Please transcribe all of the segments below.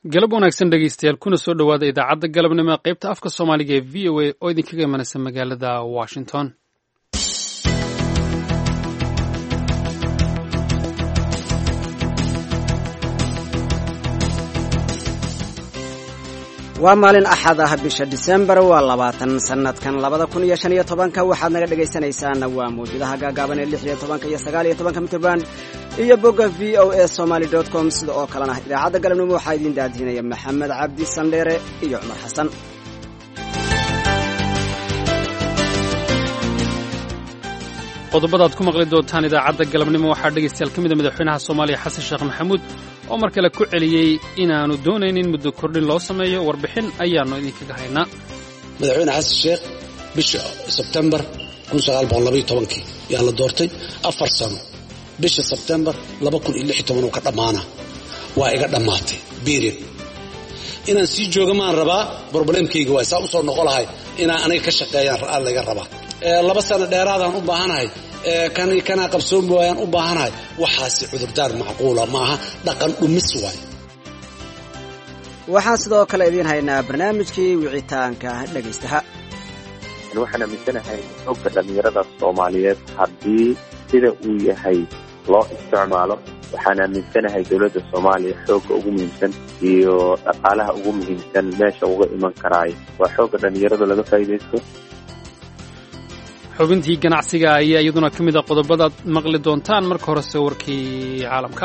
galab wanaagsan dhegeystayaal kuna soo dhowaada idaacadda galabnimo ee qaybta afka soomaaliga ee v o a oo idinkaga imanaysa magaalada washington waa maalin axad ah bisha disembar waa labaatan sanadkan labada kun iyo shan iyo tobanka waxaad naga dhegaysanaysaana waa mawjadaha gaagaaban ee lix iyo tobanka iyo sagaal iyo tobanka mitrband iyo bogga v o a somaly dot com sida oo kalena idaacadda galabnimo waxaa idiin daadihinaya maxamed cabdi sandheere iyo cumar xasan qodobada ad ku maqli doontaan idaacadda galabnimo waxaa dhegaystayaal ka mida madaxweynaha soomaaliya xasan sheekh maxamuud oo mar kale ku celiyey inaanu doonaynin muddo kordhin loo sameeyo warbixin ayaannu idinkaga haynaa madaxweyne xasan sheekh bisha sebtembar kii yaa la doortay afar sano bisha sebtembar uu ka dhammaana waa iga dhammaatay beriod inaan sii jooga maan rabaa broblemkayga waay saa usoo noqo lahay inaan aniga ka shaqeeyaan laga rabaa laba sano dheeraadaan u baahanahay kanaa qabsoomi waayaan u baahanahay waxaasi cudurdaar macquula maaha dhaqan dhumis waay waxaan sidoo kale idiin haynaa barnaamijkii wicitaanka dhegaystaha waxaan aaminsanahay xogga dhallinyarada soomaaliyeed haddii sida uu yahay loo isticmaalo waxaan aaminsanahay dowladda soomaaliya xoogga ugu muhiimsan iyo dhaqaalaha ugu muhiimsan meesha uga iman karaayo waa xoogga dhallinyarada laga faa'iidaysto xubintii ganacsiga ayaa iyaduna ka mid a qodobadaad maqli doontaan marka horese warkii caalamka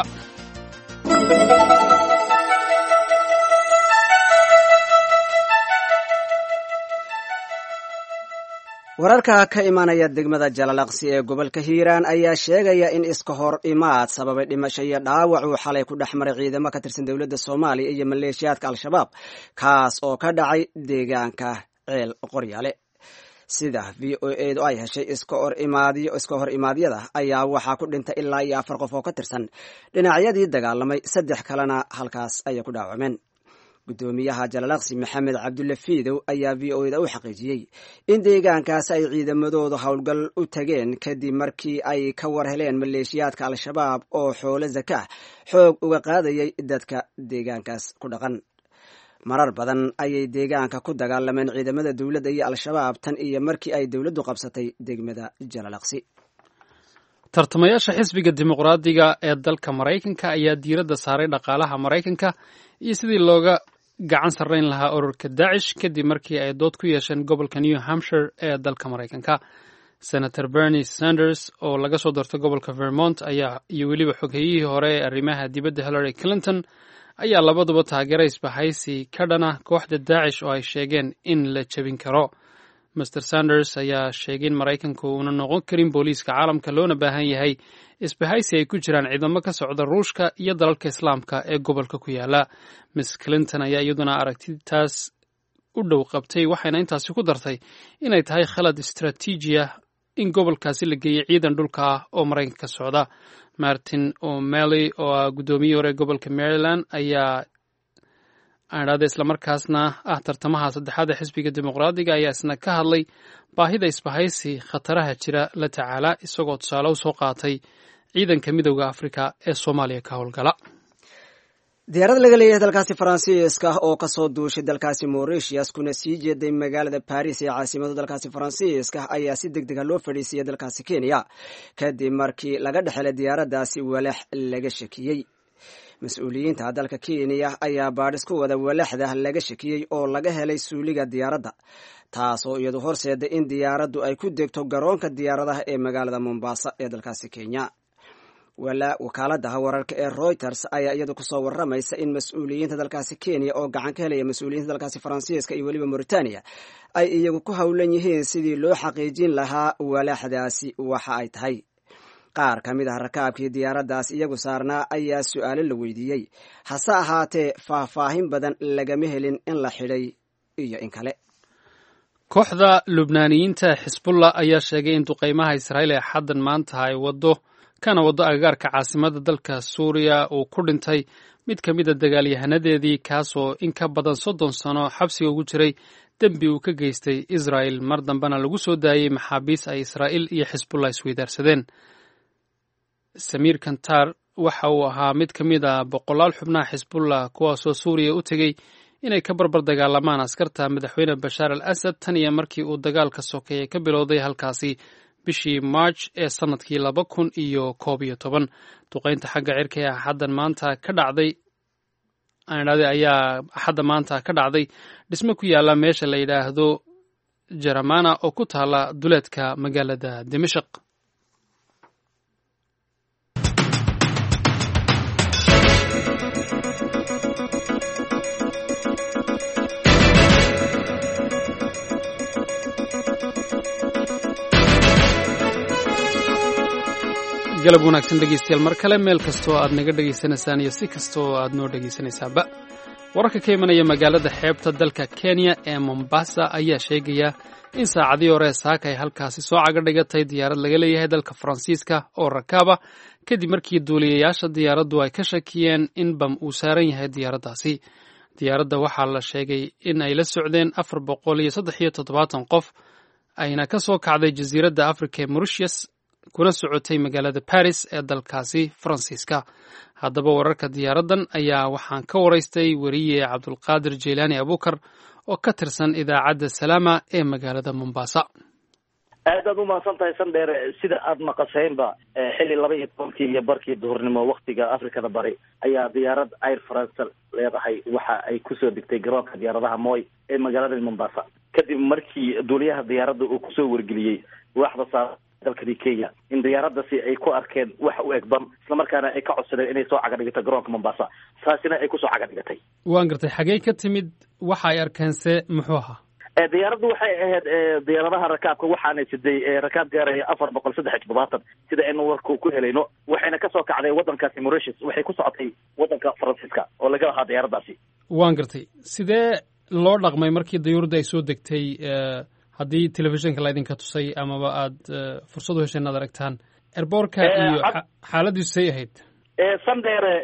wararka ka imanaya degmada jalalaqsi ee gobolka hiiraan ayaa sheegaya in iska hor imaad sababay dhimasho iyo dhaawac uu xalay ku dhex maray ciidamo ka tirsan dowladda soomaaliya iyo maleeshiyaadka al-shabaab kaas oo ka dhacay deegaanka ceel qoryaale sida v o edu ay heshay iska hor imaadyada ayaa waxaa ku dhintay ilaa iyo afar qof oo ka tirsan dhinacyadii dagaalamay saddex kalena halkaas ayay ku dhaawacmeen guddoomiyaha jalalaqsi maxamed cabdulle fiidow ayaa v o eda u xaqiijiyey in deegaankaas ay ciidamadoodu howlgal u tageen kadib markii ay ka war heleen maleeshiyaadka al-shabaab oo xoolo zakaah xoog uga qaadayay dadka deegaankaas ku dhaqan marar badan ayay deegaanka ku dagaalameen ciidamada dowladda iyo al-shabaab tan iyo markii ay dowladdu qabsatay degmada jalalaqsi tartamayaasha xisbiga dimuqraadiga ee dalka maraykanka ayaa diiradda saaray dhaqaalaha maraykanka iyo sidii looga gacan sarrayn lahaa ururka daacish kadib markii ay dood ku yeesheen gobolka new hampshire ee dalka maraykanka senator bernie sanders oo laga soo doortay gobolka vermont ayaa iyo weliba xogheyihii hore ee arrimaha dibadda hillary clinton ayaa labaduba taageera isbahaysi ka dhana kooxda daacish oo ay sheegeen in la jebin karo master sanders ayaa sheegay in maraykanku uuna noqon karin booliiska caalamka loona baahan yahay isbahaysi ay ku jiraan ciidamo ka socda ruushka iyo dalalka islaamka ee gobolka ku yaala miss clinton ayaa iyaduna aragtitaas u dhow qabtay waxayna intaasi ku dartay inay tahay khalad istraatiiji ah in gobolkaasi la geeyey ciidan dhulka ah oo maraykanka ka socda martin o'malley oo ah guddoomiyihii hore gobolka maryland ayaa aadhaada islamarkaasna ah tartamaha saddexaad ee xisbiga dimuqraadiga ayaa isna ka hadlay baahida isbahaysi khataraha jira la tacaala isagoo tusaale u soo qaatay ciidanka midowda afrika ee soomaaliya ka howlgala diyaarad laga leeyahay dalkaasi faransiiska oo kasoo duushay dalkaasi moritius kuna sii jeeday magaalada baris ee caasimada dalkaasi faransiiska ayaa si deg dega loo fadhiisiiyey dalkaasi kenya kadib markii laga dhexelay diyaaraddaasi walax laga shakiyey mas-uuliyiinta dalka kenya ayaa baadhis ku wada walaxda laga shakiyey oo laga helay suuliga diyaaradda taasoo iyadu horseeday in diyaaraddu ay ku degto garoonka diyaaradaha ee magaalada mombasa ee dalkaasi kenya wakaaladaha wararka ee reuters ayaa iyadu kusoo waramaysa in mas-uuliyiinta dalkaasi kenya oo gacan ka helaya mas-uuliyiinta dalkaasi faransiiska iyo weliba mauritania ay iyagu ku howlan yihiin sidii loo xaqiijin lahaa walaxdaasi waxa ay tahay qaar ka mid ah rakaabkii diyaaraddaas iyagu saarnaa ayaa su-aalo la weydiiyey hase ahaatee faahfaahin badan lagama helin in la xidhay iyo in kale kooxda lubnaaniyiinta xisbullah ayaa sheegay in duqeymaha israa'iil ee xaddan maanta ay waddo kana waddo agagaarka caasimada dalka suuriya uu ku dhintay mid ka mid a dagaalyahanadeedii kaasoo in ka badan soddon sano xabsiga ugu jiray dembi uu ka geystay israa'el mar dambena lagu soo daayey maxaabiis ay israa'iil iyo xisbullah isweydaarsadeen samiir kantar waxa uu ahaa mid ka mid a boqolaal xubnaha xisbullah kuwaasoo suuriya u tegey inay ka barbar dagaalamaan askarta madaxweyne bashaar al asad tan iyo markii uu dagaalka sokeeye ka bilowday halkaasi bishii march ee sannadkii laba kun iyo koob iyo toban duqaynta xagga cirka ee axaddan maanta ka dhacday aanidhahday ayaa axadda maanta ka dhacday dhisme ku yaalla meesha la yidhaahdo jaramana oo ku taala duleedka magaalada dimashaq galab wanaagsan dhegeystayaal mar kale meel kastoo aad naga dhegaysanaysaan iyo si kastaoo aad noo dhegaysanaysaanba wararka ka imanaya magaalada xeebta dalka kenya ee mombasa ayaa sheegaya in saacadii hore saaka ay halkaasi soo caga dhigatay diyaarad laga leeyahay dalka faransiiska oo rakaaba kadib markii duuliyayaasha diyaaraddu ay ka shakiyeen in bam uu saaran yahay diyaaraddaasi diyaaradda waxaa la sheegay in ay la socdeen afar boqol iyo saddex iyo toddobaatan qof ayna ka soo kacday jasiiradda africa ee mauritius kuna socotay magaalada baris ee dalkaasi faransiiska haddaba wararka diyaaraddan ayaa waxaan ka waraystay weriye cabdulqaadir jeylaani abuukar oo ka tirsan idaacadda salaama ee magaalada mombasa aad aad umahadsan tahay sandheere sida aada maqashaynba xilli laba iyo tobankii iyo barkii duhurnimo waktiga afrikada bari ayaa diyaarad air france leedahay waxa ay kusoo degtay garoonka diyaaradaha moy ee magaalada mombasa kadib markii duuliyaha diyaaradda uu kusoo wargeliyey waaxda saa dalkani kenya in diyaaradasi ay ku arkeen wax u eg bam islamarkaana ay ka codsadeen inay soo caga dhigato garoonka mombasa taasina ay kusoo caga dhigatay waan gartay xagee ka timid waxa ay arkeense muxuu ahaa diyaaraddu waxay ahayd diyaaradaha rakaabka waxaana siday rakaab gaaraya afar boqol saddex iyo toddobaatan sida aynu warku ku helayno waxayna kasoo kacday waddankaasi mauritius waxay ku socotay waddanka faransiiska oo laga lahaa diyaaraddaasi waan gartay sidee loo dhaqmay markii dayuuradda ay soo degtay haddii telefishinka laydinka tusay amaba aada fursad u hesheen ad aragtaan erboorka iyo xaaladiisu say ahayd sandheere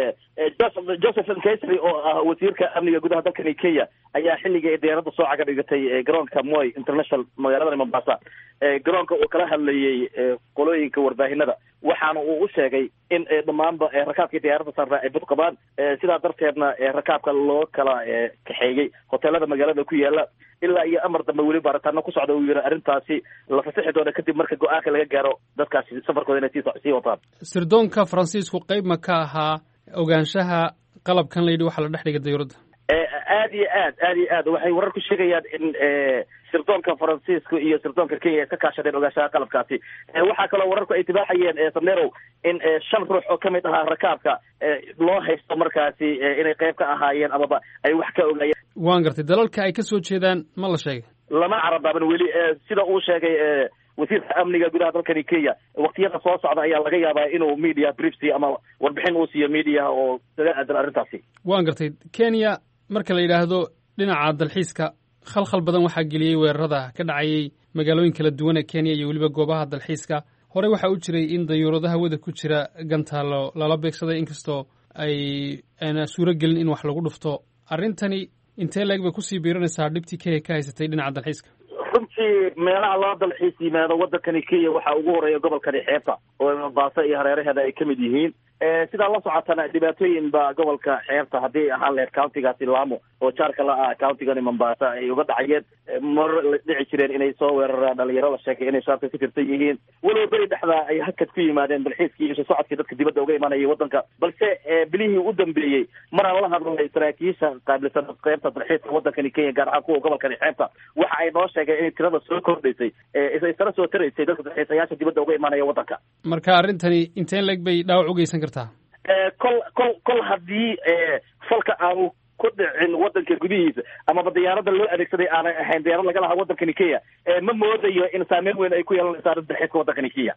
joseph nkesry oo ah wasiirka amniga gudaha dalkani kenya ayaa xilligii ay diyaaradda soo caga dhigatay garoonka moy international magaalada mombasa garoonka uu kala hadlayey qolooyinka warbaahinada waxaana uu u sheegay in dhammaanba rakaabkii diyaaradda saarnaa ay bad qabaan sidaa darteedna rakaabka loo kala kaxeeyey hoteelada magaalada ku yaala ilaa iyo amar dambe weli baaritaano ku socda uu yiri arrintaasi la fasixi doona kadib marka go-aanka laga gaaro dadkaasi safarkooda inay sii wataan sirdoonka faransiisku qayb ma ka ahaa ogaanshaha qalabkan la yidhi waxaa la dhex dhigay dayuuradda aad iyo aad aad iyo aad waxay warar ku sheegayaan in sirdoonka faransiiska iyo sirdoonka kenya ay iska kaashadeen ogaanshaha qalabkaasi waxaa kaloo wararku ay tibaaxayeen samnerow in shan ruux oo kamid ahaa rakaabka loo haysto markaasi inay qayb ka ahaayeen amaba ay wax ka ogaayeen waan gartay dalalka ay ka soo jeedaan ma la sheegay lama carabaaban weli sida uu sheegay wasiirka amniga gudaha dalkani kenya waktiyada soo socda ayaa laga yaabaa inuu media briefs ama warbixin uu siiyo mediaha oo kaga aadan arrintaasi waan gartay kenya marka la yidhaahdo dhinaca dalxiiska khalkhal badan waxaa geliyey weerarada ka dhacayay magaalooyin kala duwan ee kenya iyo weliba goobaha dalxiiska horey waxaa u jiray in dayuuradaha wada ku jira gantaalo lala beegsaday inkastoo ay ayna suuro gelin in wax lagu dhufto arrintani intee leeg bay kusii biiranaysaa dhibtii kenya ka haysatay dhinaca dalxiiska runtii meelaha loo dalxiis yimaado waddankani kenya waxaa ugu horeeya gobolkani xeebta oo mombasa iyo hareeraheeda ay ka mid yihiin sidaa la socotana dhibaatooyin ba gobolka xeebta haddii ahaan lahayd countigaasi laamo oo jaarka la ah countigani mombasa ay uga dhacayeen mar la dhici jireen inay soo weeraraan dhalinyaro la sheegay inay shaabka ka tirsan yihiin walow beri dhexdaa ay hakad ku yimaadeen dalxiiskii iyo socodkii dadka dibadda uga imaanayay waddanka balse bilihii u dambeeyey maraan la hadlay saraakiisha qaabilsan qeybta dalxiiska waddankani kenya gaar ahaan kuwa gobolkani xeebta waxa ay noo sheegeen inay tirada soo kordhaysay isla soo taraysay dadka dalxiisayaasha dibadda uga imaanaya waddanka marka arrintani inteen leeg bay dhaawac u geysan kartaa kol kol kol haddii falka aanu ku dhicin waddanka gudihiisa amaba diyaaradda loo adeegsaday aanay ahayn diyaarad laga lahaa waddankani kenya ma moodayo in saameyn weyn ay ku yeelanayso arrinta dalxiiska waddankani kenya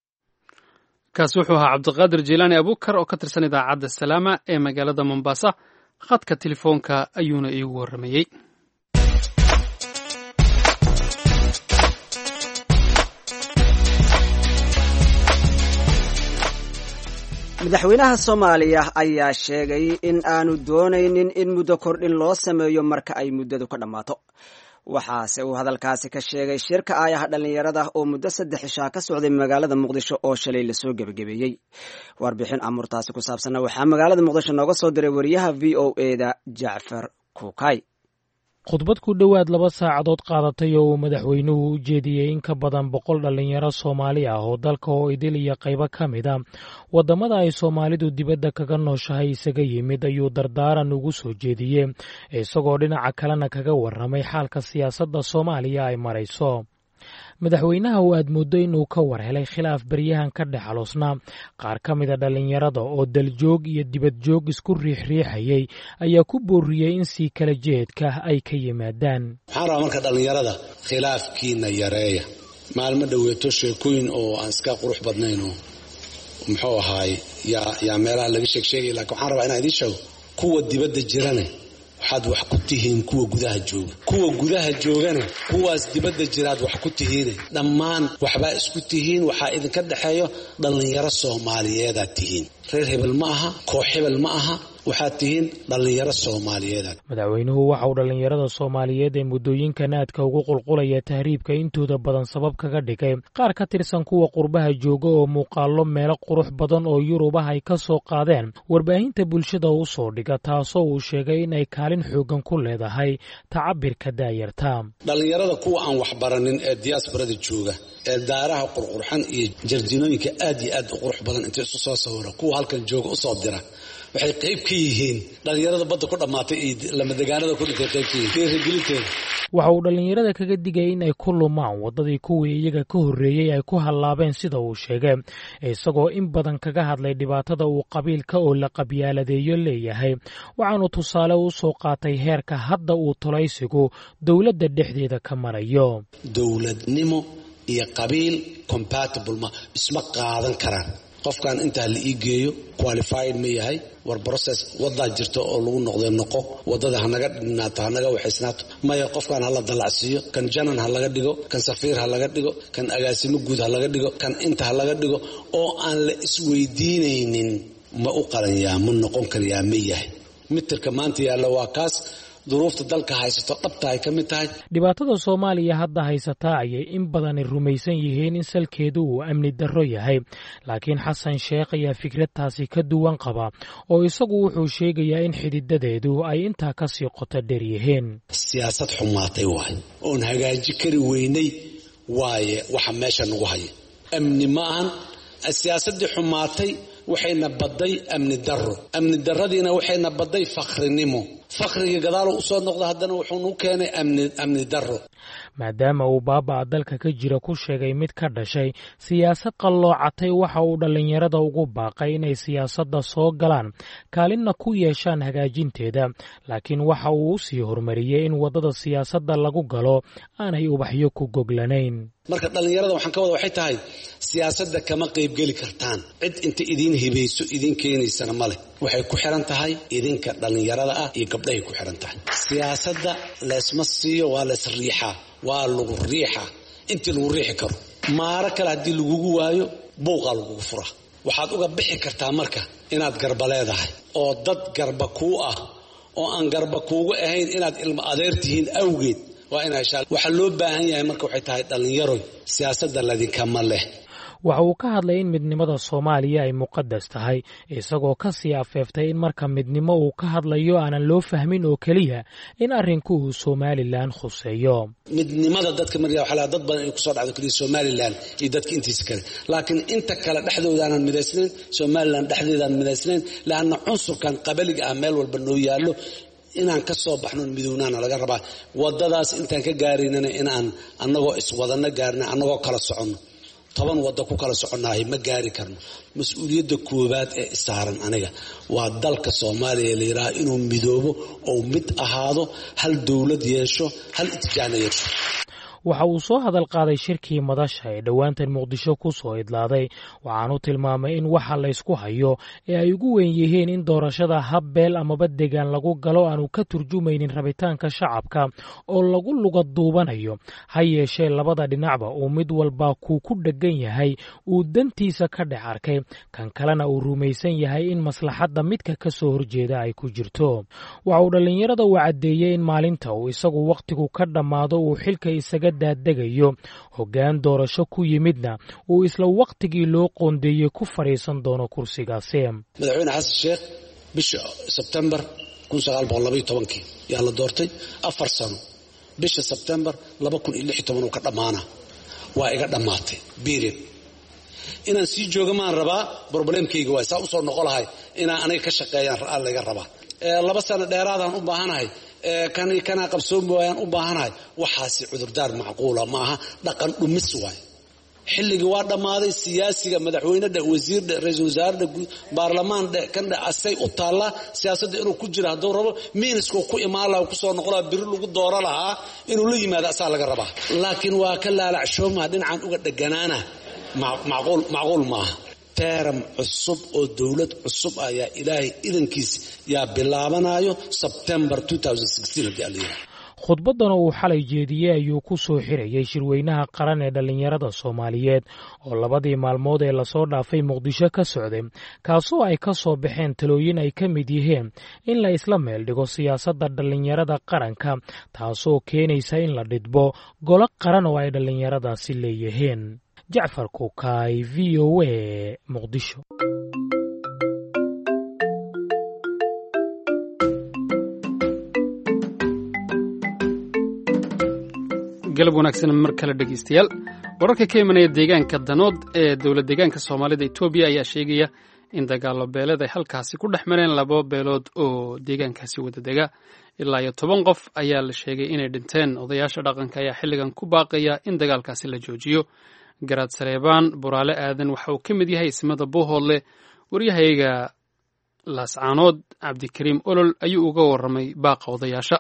kaasi wuxuu ahaa cabdiqaadir jilaani abuukar oo ka tirsan idaacadda salaama ee magaalada mombasa khadka telefoonka ayuuna iigu warramayey madaxweynaha soomaaliya ayaa sheegay in aanu doonaynin in muddo kordhin loo sameeyo marka ay muddadu ka dhammaato waxaase uu hadalkaasi ka sheegay shirka aayaha dhallinyarada oo muddo saddex ishaa ka socday magaalada muqdisho oo shalay lasoo gebagabeeyey warbixin amurtaasi ku saabsanna waxaa magaalada muqdisho nooga soo diray wariyaha v o eda jacfar kuukay khudbad ku dhowaad laba saacadood qaadatay oo uu madaxweynuhu u jeediyey in ka badan boqol dhallinyaro soomaali ah oo dalka oo idil iyo qaybo ka mid a waddamada ay soomaalidu dibadda kaga nooshahay isaga yimid ayuu dardaaran ugu soo jeediyey isagoo dhinaca kalena kaga warramay xaalka siyaasadda soomaaliya ay marayso madaxweynaha oo aad mooddo inuu ka war helay khilaaf beryahan ka dhex aloosnaa qaar ka mida dhallinyarada oo daljoog iyo dibadjoog isku riixriixayay ayaa ku booriyey in sii kala jeedka ay ka yimaadaan waxaan rabaa marka dhallinyarada khilaafkiina yareeya maalmo dhoweeto sheekooyin oo aan iska qurux badnayn oo muxuu ahaay yaa yaa meelaha laga sheeg sheegay lakiin waxaan rabaa inaan idiin sheego kuwa dibadda jirane waxaad wax ku tihiin kuwa gudaha jooga kuwa gudaha joogana kuwaas dibadda jiraad wax ku tihiine dhammaan waxbaa isku tihiin waxaa idinka dhexeeyo dhallinyaro soomaaliyeedaad tihiin reer hebel ma aha koox hebel ma aha waxaad tihiin dhallinyaro soomaaliyeedaad madaxweynuhu waxa uu dhallinyarada soomaaliyeed ee muddooyinkan aadka ugu qulqulaya tahriibka intooda badan sabab kaga dhigay qaar ka tirsan kuwa qurbaha jooga oo muuqaallo meelo qurux badan oo yurubah ay ka soo qaadeen warbaahinta bulshada u soo dhiga taasoo uu sheegay in ay kaalin xoogan ku leedahay tacabirka daayarta dhallinyarada kuwa aan waxbaranin ee diyaasbarada jooga ee daaraha qurqurxan iyo jarjinooyinka aad iyo aad u qurux badan inta isu soo sawira kuwa halkan jooga usoo dira waxay qayb ka yihiin dhallinyarada badda ku dhammaatay iyo lamadegaanada ku dhintay qayb ka yihiin dhiirigelinteeda waxa uu dhallinyarada kaga digay in ay ku lumaan waddadii kuwii iyaga ka horreeyey ay ku hallaabeen sida uu sheegay isagoo in badan kaga hadlay dhibaatada uu qabiilka oo la qabyaaladeeyo leeyahay waxaanu tusaale u soo qaatay heerka hadda uu tolaysigu dowladda dhexdeeda ka marayo dowladnimo iyo qabiil compatible ma isma qaadan karaan qofkan intaa la ii geeyo qualified ma yahay war process wadaa jirta oo lagu noqday noqo wadada hanaga dhinaato hanaga waxaysnaato maya qofkan hala dalacsiiyo kan janan ha laga dhigo kan safiir ha laga dhigo kan agaasimo guud ha laga dhigo kan inta ha laga dhigo oo aan la isweydiinaynin ma u qalanyaa ma noqon karayaa ma yahay mitirka maanta yaalla waa kaas duruufta dalka haysato dhabta ay ka mid tahay dhibaatada soomaaliya hadda haysataa ayay in badani rumaysan yihiin in salkeedu uu amni darro yahay laakiin xasan sheekh ayaa fikradtaasi ka duwan qaba oo isagu wuxuu sheegayaa in xididadeedu ay intaa ka sii qoto dheer yihiin siyaasad xumaatay waaye oon hagaaji kari weynay waaye waxa meesha nagu haya amni ma ahan siyaasaddii xumaatay waxayna badday amni darro amni darradiina waxayna badday fakhrinimo fakhriga gadaalo usoo noqda haddana wuxuu nu keenay amni darro maadaama uu baaba'a dalka ka jira ku sheegay mid ka dhashay siyaasad qalloocatay waxa uu dhallinyarada ugu baaqay inay siyaasadda soo galaan kaalinna ku yeeshaan hagaajinteeda laakiin waxa uu u sii horumariyey in waddada siyaasadda lagu galo aanay ubaxyo ku goglanayn marka dhallinyarada waxaan ka wada waxay tahay siyaasadda kama qaybgeli kartaan cid inta idiin hibayso idiin keenaysana ma leh waxay ku xiran tahay idinka dhallinyarada ah iyo gabdhahay ku xiran tahay siyaasadda laysma siiyo waa lays riixaa waa lagu riixaa intii lagu riixi karo maaro kale haddii lagugu waayo buuqaa lagugu furaa waxaad uga bixi kartaa marka inaad garba leedahay oo dad garba kuu ah oo aan garba kuugu ahayn inaad ilmo adeer tihiin awgeed waa ina heshaa waxaa loo baahan yahay marka waxay tahay dhallinyaroy siyaasadda ladinkama leh waxa uu ka hadlay in midnimada soomaaliya ay muqadas tahay isagoo ka sii afeeftay in marka midnimo uu ka hadlayo aanan loo fahmin oo keliya in arrinku uu somalilan khuseeyo midnimada dadka marya waxaa laga dad badan inay kusoo dhacdo keliya somalilan iyo dadka intiisa kale laakiin inta kale dhexdoodaanan midaysnayn somalilan dhexdeedaan midaysnayn laanna cunsurkan qabaliga ah meel walba noo yaallo inaan ka soo baxno midownaana laga rabaa wadadaas intaan ka gaaraynana inaan annagoo iswadano gaarina annagoo kala soconno toban wadda ku kala soconnahay ma gaari karno mas-uuliyadda koowaad ee istaaran aniga waa dalka soomaaliya la yidhaaha inuu midoobo ou mid ahaado hal dowlad yeesho hal itijaana yeesho waxa uu soo hadal qaaday shirkii madasha ee dhowaantan muqdisho ku soo idlaaday waxaanu tilmaamay in waxa laysku hayo ee ay ugu weyn yihiin in doorashada hab beel amaba degaan lagu galo aanu ka turjumaynin rabitaanka shacabka oo lagu luga duubanayo ha yeeshee labada dhinacba uu mid walba kuu ku dheggan yahay uu dantiisa ka dhex arkay kan kalena uu rumaysan yahay in maslaxadda midka ka soo horjeeda ay ku jirto waxa uu dhallinyarada uu caddeeyey in maalinta uu isagu wakhtigu ka dhammaado uu xilka isaga daadegayo hoggaan doorasho ku yimidna uu isla wakhtigii loo qoondeeyey ku fadhiisan doono kursigaasi madaxweyne xasan sheekh bisha sebtembar kii yaa la doortay afar sano bisha sebtembar uu ka dhammaana waa iga dhammaatay period inaan sii jooga maan rabaa broblemkayga waay saa usoo noqo lahay inaan aniga ka shaqeeyaan layga rabaa laba sano dheeraadaan u baahanahay kanaa qabsoomi waayaan u baahanahay waxaasi cudurdaar macquula maaha dhaqan dhumis waay xilligii waa dhammaaday siyaasiga madaxweyne dheh wasiir dheh ra-iisul wasaare dheh baarlamaan dheh kan dheh asay u taallaa siyaasadda inuu ku jira hadduu rabo miiniskuu ku imaan laha kusoo noqon laha biri lagu dooro lahaa inuu la yimaado asaa laga rabaa laakiin waa ka laalacshooma dhinacan uga dheganaana macquul maaha teram cusub oo dowlad cusub ayaa ilaahay idankiis yaa bilaabanayo sebtembar haddii alla khudbaddana uu xalay jeediyey ayuu ku soo xirayey shirweynaha qaran ee dhallinyarada soomaaliyeed oo labadii maalmood ee lasoo dhaafay muqdisho ka socday kaasoo ay ka soo baxeen talooyin ay ka mid yihiin in la isla meel dhigo siyaasadda dhallinyarada qaranka taasoo keenaysa in la dhidbo golo qaran oo ay dhallinyaradaasi leeyihiin jacfar kukaay v o a muqdisho galab wanaagsan mar kale dhegeystayaal wararka ka imanaya deegaanka danood ee dowlad deegaanka soomaalida etoobiya ayaa sheegaya in dagaalo beeleed ay halkaasi ku dhex mareen laba beelood oo deegaankaasi wada dega ilaa iyo toban qof ayaa la sheegay inay dhinteen odayaasha dhaqanka ayaa xilligan ku baaqaya in dagaalkaasi la joojiyo garaad sareebaan buraale aadan waxa uu ka mid yahay ismada buuhoodle waryahayaga laascaanood cabdikariim olol ayuu uga warramay baaqa odayaasha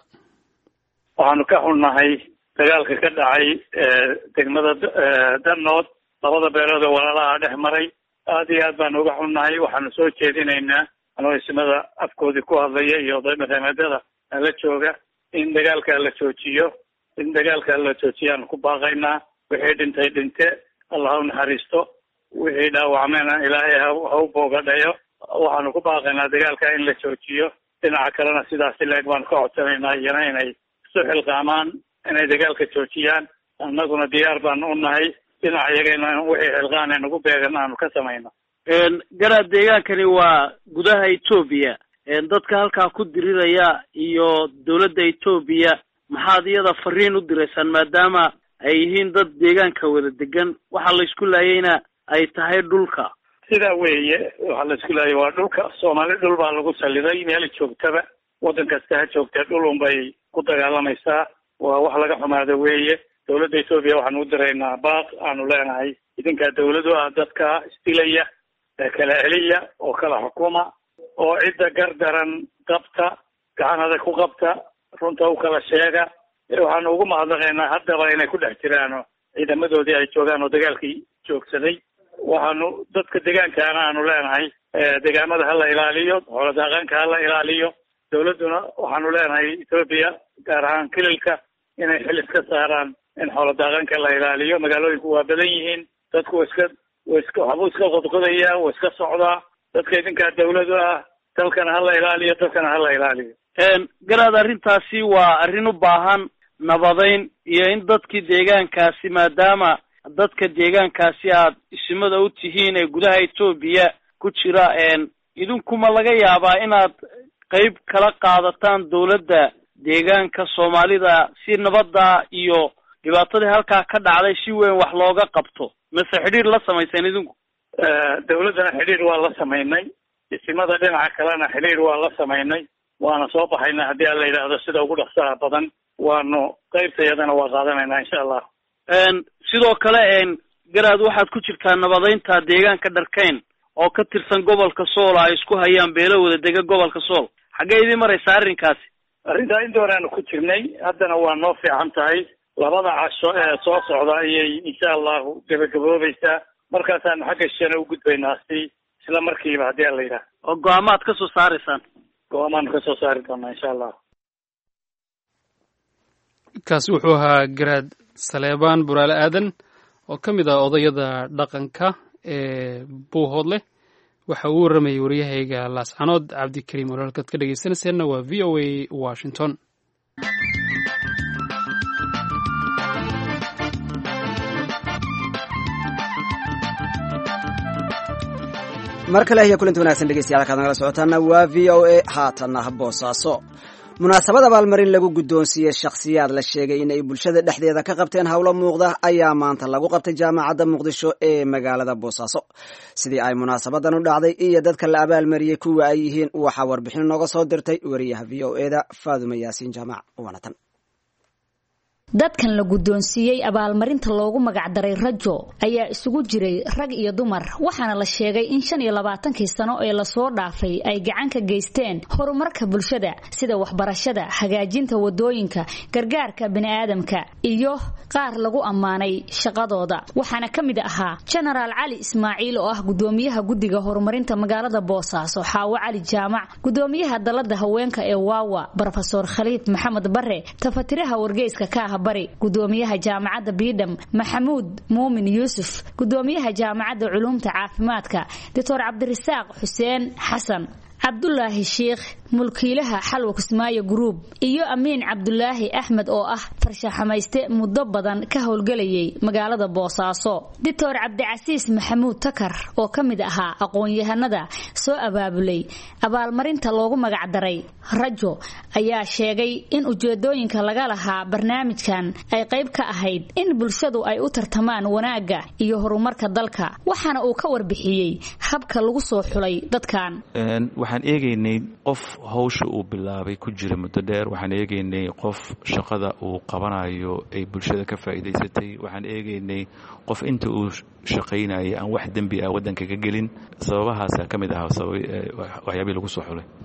waxaanu ka xunnahay dagaalka ka dhacay degmada danood labada beelood oo walaalaha dhex maray aad iyo aad baanu uga xunnahay waxaanu soo jeedinaynaa anoo ismada afkoodii ku hadlaya iyo odaymadameedada la jooga in dagaalka la joojiyo in dagaalka la joojiyaanu ku baaqaynaa wixii dhintay dhinte allah ha u naxariisto wixii dhaawacmena ilaahay ha u boogadhayo waxaanu ku baaqaynaa dagaalka in la joojiyo dhinaca kalena sidaasi leeg baanu ka codsanaynaa iyana inay isu xilqaamaan inay dagaalka joojiyaan annaguna diyaar baanu u nahay dhinaca iyagana wixii xilqaan nagu beegan aanu ka samayno garaad deegaankani waa gudaha etoobiya dadka halkaa ku diriraya iyo dowladda etoobiya maxaad iyada fariin u diraysaan maadaama ay yihiin dad deegaanka wada degan waxaa la isku laayayna ay tahay dhulka sidaa weeye waxaa la isku laayay waa dhulka soomaali dhul baa lagu saliday meel joogtaba waddan kasta ha joogtee dhul unbay ku dagaalamaysaa waa wax laga xumaado weeye dowladda etoobiya waxaanu u diraynaa baaq aanu leenahay idinkaa dawladu ah dadka isdilaya ee kala celiya oo kala xukuma oo cidda gardaran qabta gacanada ku qabta runta u kala sheega waxaanu ugu mahadnaqaynaa haddaba inay ku dhex jiraan ciidamadoodii ay joogaan oo dagaalkii joogsaday waxaanu dadka deegaankaana aanu leenahay deegaamada hala ilaaliyo xooladaaqaanka hala ilaaliyo dawladduna waxaanu leenahay etoobiya gaar ahaan kililka inay xil iska saaraan in xooladaaqaanka la ilaaliyo magaalooyinku waa badan yihiin dadku wa iska wa iska waxbuu iska qodqodaya wa iska socdaa dadka idinkaa dawladu ah dalkana hala ilaaliyo dadkana hala ilaaliyo garaad arrintaasi waa arrin u baahan nabadayn iyo in dadkii deegaankaasi maadaama dadka deegaankaasi aad isimada u tihiin ee gudaha etoobiya ku jira idinkuma laga yaabaa inaad qeyb kala qaadataan dowladda deegaanka soomaalida si nabadda iyo dhibaatadii halkaa ka dhacday si weyn wax looga qabto mase xidhiir la samayseen idinku dawladdana xidhiir waa la samaynay isimada dhinaca kalena xidhiir waa la samaynay waana soo baxaynaa haddii aan la yidhaahdo sida ugu dhaqsaha badan waanu qaybtayadana waa qaadanaynaa insha allah sidoo kale garaad waxaad ku jirtaa nabadaynta deegaanka dharkayn oo ka tirsan gobolka sool ay isku hayaan beelo wada dega gobolka sool xaggee idin maraysaa arrinkaasi arrintaa inta horeanu ku jirnay haddana waa noo fiican tahay labada casho ee soo socda ayay insha allahu gabagaboobaysaa markaasaan xagga shana u gudbaynaa si isla markiiba haddii ala yidhaah oo go-aamaad ka soo saaraysaan go-aamaan ka soo saari doonaa insha allah kaasi wuxuu ahaa garaad saleebaan buraale aadan oo ka mid ah odayada dhaqanka ee buuhoodleh waxa uu warramayay waryahayga laascanood cabdikariim oo halkaad ka dhegeysanayseena waa v o a washington mar kale iyo kulanti wanagsan dhegeystayaal halkaad nagala socotaana waa v o a haatanna boosaaso munaasabad abaalmarin lagu guddoonsiiyey shakhsiyaad la sheegay in ay bulshada dhexdeeda ka qabteen howlo muuqda ayaa maanta lagu qabtay jaamacadda muqdisho ee magaalada boosaaso sidii ay munaasabadan u dhacday iyo dadka la abaalmariyey kuwa ay yihiin waxaa warbixin nooga soo dirtay wariyaha v o eda faadume yaasiin jaamac waanatan dadkan la guddoonsiiyey abaalmarinta loogu magacdaray rajo ayaa isugu jiray rag iyo dumar waxaana la sheegay in shan iyo labaatankii sano ee lasoo dhaafay ay gacan ka geysteen horumarka bulshada sida waxbarashada hagaajinta wadooyinka gargaarka bini'aadamka iyo qaar lagu ammaanay shaqadooda waxaana ka mid ahaa jenaraal cali ismaaciil oo ah gudoomiyaha guddiga horumarinta magaalada boosaaso xaawo cali jaamac gudoomiyaha dalada haweenka ee waawa brofesor khaliid maxamed bare tafatiraha wargeyska ka ah bari gudoomiyaha jaamacadda biidham maxamuud muumin yuusuf gudoomiyaha jaamacadda culuumta caafimaadka doctor cabdirasaaq xuseen xasan cabdulaahi sheikh mulkiilaha xalwa kismaayo gruub iyo amiin cabdulaahi axmed oo ah farshaxamayste muddo badan ka howlgelayay magaalada boosaaso doctor cabdicasiis maxamuud takar oo ka mid ahaa aqoon-yahanada soo abaabulay abaalmarinta loogu magacdaray rajo ayaa sheegay in ujeedooyinka laga lahaa barnaamijkan ay qayb ka ahayd in bulshadu ay u tartamaan wanaagga iyo horumarka dalka waxaana uu ka warbixiyey habka lagu soo xulay dadkan waxaan eegaynay qof hawsha uu bilaabay ku jira muddo dheer waxaan eegaynay qof shaqada uu qabanayo ay bulshada ka faa'iidaysatay waxaan eegaynay qof inta uu shaqaynayay aan wax dembi ah waddanka ka gelin sababahaasa ka mid ahaa waxyaabii lagu soo xulay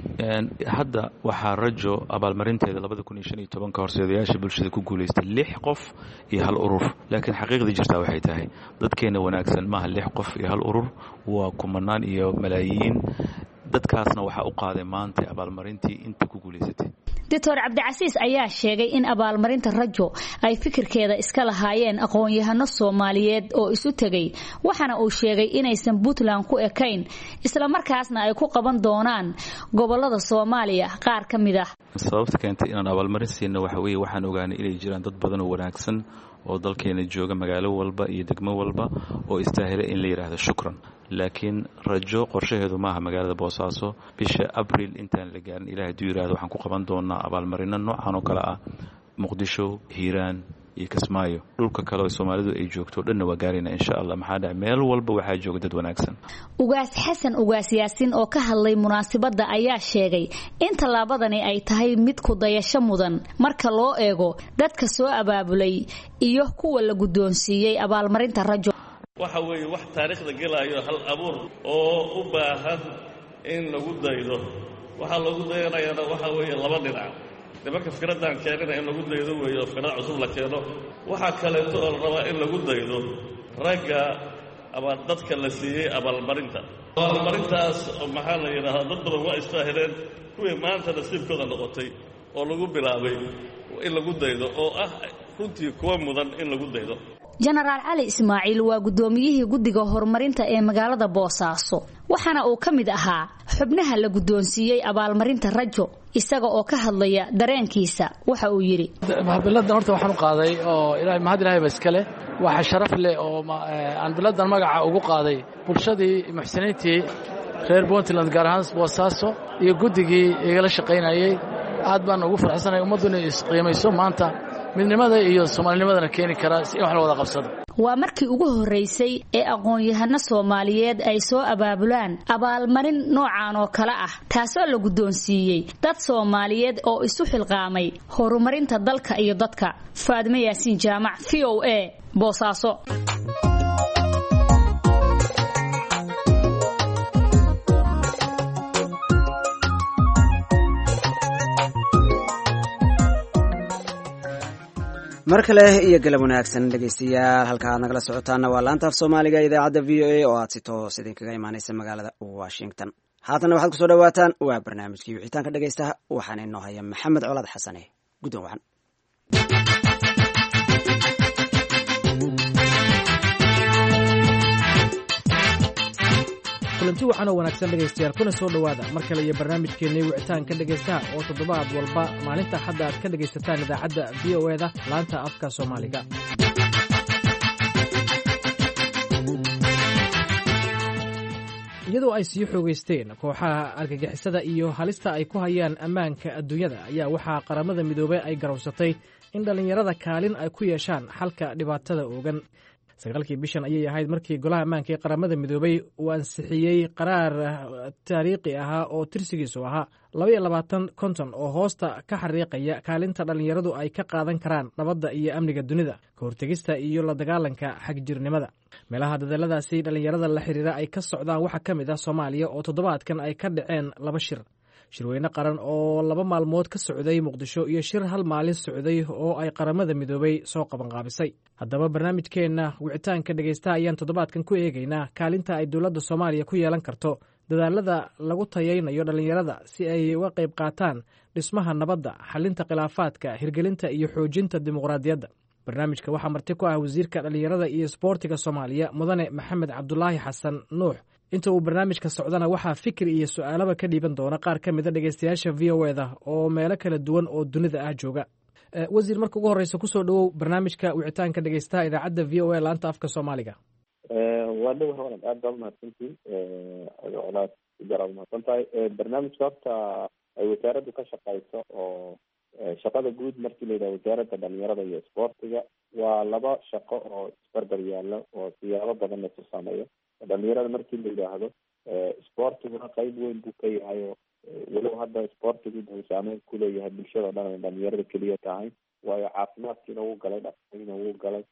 hadda waxaa rajo abaalmarinteeda labada kun iyo shan iyo tobanka horseedayaasha bulshada ku guulaystay lix qof iyo hal urur laakiin xaqiiqdii jirtaa waxay tahay dadkeena wanaagsan maaha lix qof iyo hal urur waa kumanaan iyo malaayiin dadkaasna waxaa u qaaday maanta abaalmarintii inta ku guulaysatay doctor cabdicasiis ayaa sheegay in abaalmarinta rajo ay fikirkeeda iska lahaayeen aqoon-yahano soomaaliyeed oo isu tegay waxaana uu sheegay inaysan puntland ku ekayn islamarkaasna ay ku qaban doonaan gobolada soomaaliya qaar ka mid ah sababta keentay inaan abaalmarin siino waxa weeye waxaan ogaanay inay jiraan dad badan oo wanaagsan oo dalkeena jooga magaalo walba iyo degmo walba oo istaahila in la yidhaahdo shukran laakiin rajo qorshaheedu maaha magaalada boosaaso bisha abril intaan la gaarin ilaah haduu yidhahdo waxaan ku qaban doonaa abaalmarino noocan oo kale ah muqdisho hiiraan iyo kismaayo dhulka kale oo soomaalidu ay joogto o dhanna waa gaarayna insha allah maxaa dhaca meel walba waxaa jooga dad wanaagsan ugaas xasan ugaas yaasiin oo ka hadlay munaasabadda ayaa sheegay in tallaabadani ay tahay mid ku dayasho mudan marka loo eego dadka soo abaabulay iyo kuwa la guddoonsiiyey abaalmarinta rajo waxa weeye wax taariikhda gelaayo hal abuur oo u baahan in lagu daydo waxaa lagu dayanayaana waxaa weeye laba dhinac nimanka fikradan keenina in lagu daydo weeye oo fikrad cusub la keeno waxaa kaleeto oo la rabaa in lagu daydo ragga ama dadka la siiyey abaalmarinta abaalmarintaas maxaa la yidhaahdaa dad badan waa istaahileen kuwii maanta nasiibkooda noqotay oo lagu bilaabay in lagu daydo oo ah runtii kuwa mudan in lagu daydo jenaraal cali ismaaciil waa guddoomiyihii guddiga horumarinta ee magaalada boosaaso waxaana uu ka mid ahaa xubnaha la guddoonsiiyey abaalmarinta rajo isaga oo ka hadlaya dareenkiisa waxa uu yidhi biladan horta waxaan u qaaday oo mahad ilahay ba iska leh waxa sharaf leh oo aan biladan magaca ugu qaaday bulshadii muxsiniintii reer puntland gaar ahaan boosaaso iyo guddigii igala shaqaynayey aad baan ugu farxsanay ummaddu inay isqiimayso maanta midnimada iyo soomaalinimadana keeni karaa si in wax la wada qabsado waa markii ugu horraysay ee aqoon-yahano soomaaliyeed ay soo abaabulaan abaalmarin noocan oo kale ah taasoo la guddoonsiiyey dad soomaaliyeed oo isu xilqaamay horumarinta dalka iyo dadka faadime yaasiin jaamac v o a boosaaso mar kale iyo galab wanaagsan dhegeystayaal halka aad nagala socotaana waa laanta af soomaaliga idaacadda v o a oo aad si toos idinkaga imaaneysa magaalada washington haatanna waxaad kusoo dhawaataan waa barnaamijkii wixitaanka dhegeystaha waxaana inoo haya maxamed colaad xasane guddoon wacan kulanti waxaan oo wanaagsan dhegaystayaal kuna soo dhowaada mar kale iyo barnaamijkeennii wicitaanka dhegaystaha oo toddobaad walba maalinta hadda aad ka dhegaysataan idaacadda v o eda laanta afka soomaaliga iyadoo ay sii xoogaysteen kooxaha argagixisada iyo halista ay ku hayaan ammaanka adduunyada ayaa waxaa qaramada midoobey ay garowsatay in dhallinyarada kaalin ay ku yeeshaan xalka dhibaatada oogan sagaalkii bishan ayay ahayd markii golaha ammaanka ee qaramada midoobey uu ansixiyey qaraar taariikhi ahaa oo tirsigiisu ahaa labaiyo labaatan konton oo hoosta ka xariiqaya kaalinta dhallinyaradu ay ka qaadan karaan nabadda iyo amniga dunida ka hortegista iyo la dagaalanka xagjirnimada meelaha dadaaladaasi dhallinyarada la xiriira ay ka socdaan waxaa ka mid ah soomaaliya oo toddobaadkan ay ka dhaceen laba shir shirweyne qaran oo laba maalmood ka socday muqdisho iyo shir hal maalin socday oo ay qaramada midoobey soo qabanqaabisay haddaba barnaamijkeenna wicitaanka dhegaystaha ayaan toddobaadkan ku eegaynaa kaalinta ay dowladda soomaaliya ku yeelan karto dadaalada lagu tayaynayo dhallinyarada si ay uga qayb qaataan dhismaha nabadda xalinta khilaafaadka hirgelinta iyo xoojinta dimuqraadiyadda barnaamijka waxaa marti ku ah wasiirka dhallinyarada iyo sboortiga soomaaliya mudane maxamed cabdulaahi xasan nuux inta uu barnaamijka socdana waxaa fikir iyo su-aalaba ka dhiiban doona qaar ka mida dhegeystayaasha v o eda oo meelo kala duwan oo dunida ah jooga wasiir marka ugu horreysa kusoo dhowow barnaamijka wicitaanka dhegeystaha idaacadda v o a laanta afka soomaaliga waa dhow hawlad aad baad umahadsantiin colaad jaraad umahadsan tahay barnaamijka horta ay wasaaraddu ka shaqeyso oo shaqada guud markii la yidhaha wasaaradda dhalinyarada iyo isboortiga waa laba shaqo oo isbarbar yaalo oo siyaabo badan lasu sameeyo dhalinyarada markii la yidhaahdo isboortiguna qeyb weyn buu ka yahay oo walow hadda isboortigu wuxuu saameyn kuleeyahay bulshada o dhan ay dhalinyarada keliya tahay waayo caafimaadkiina wuu galay dhaqaaliina wuu galay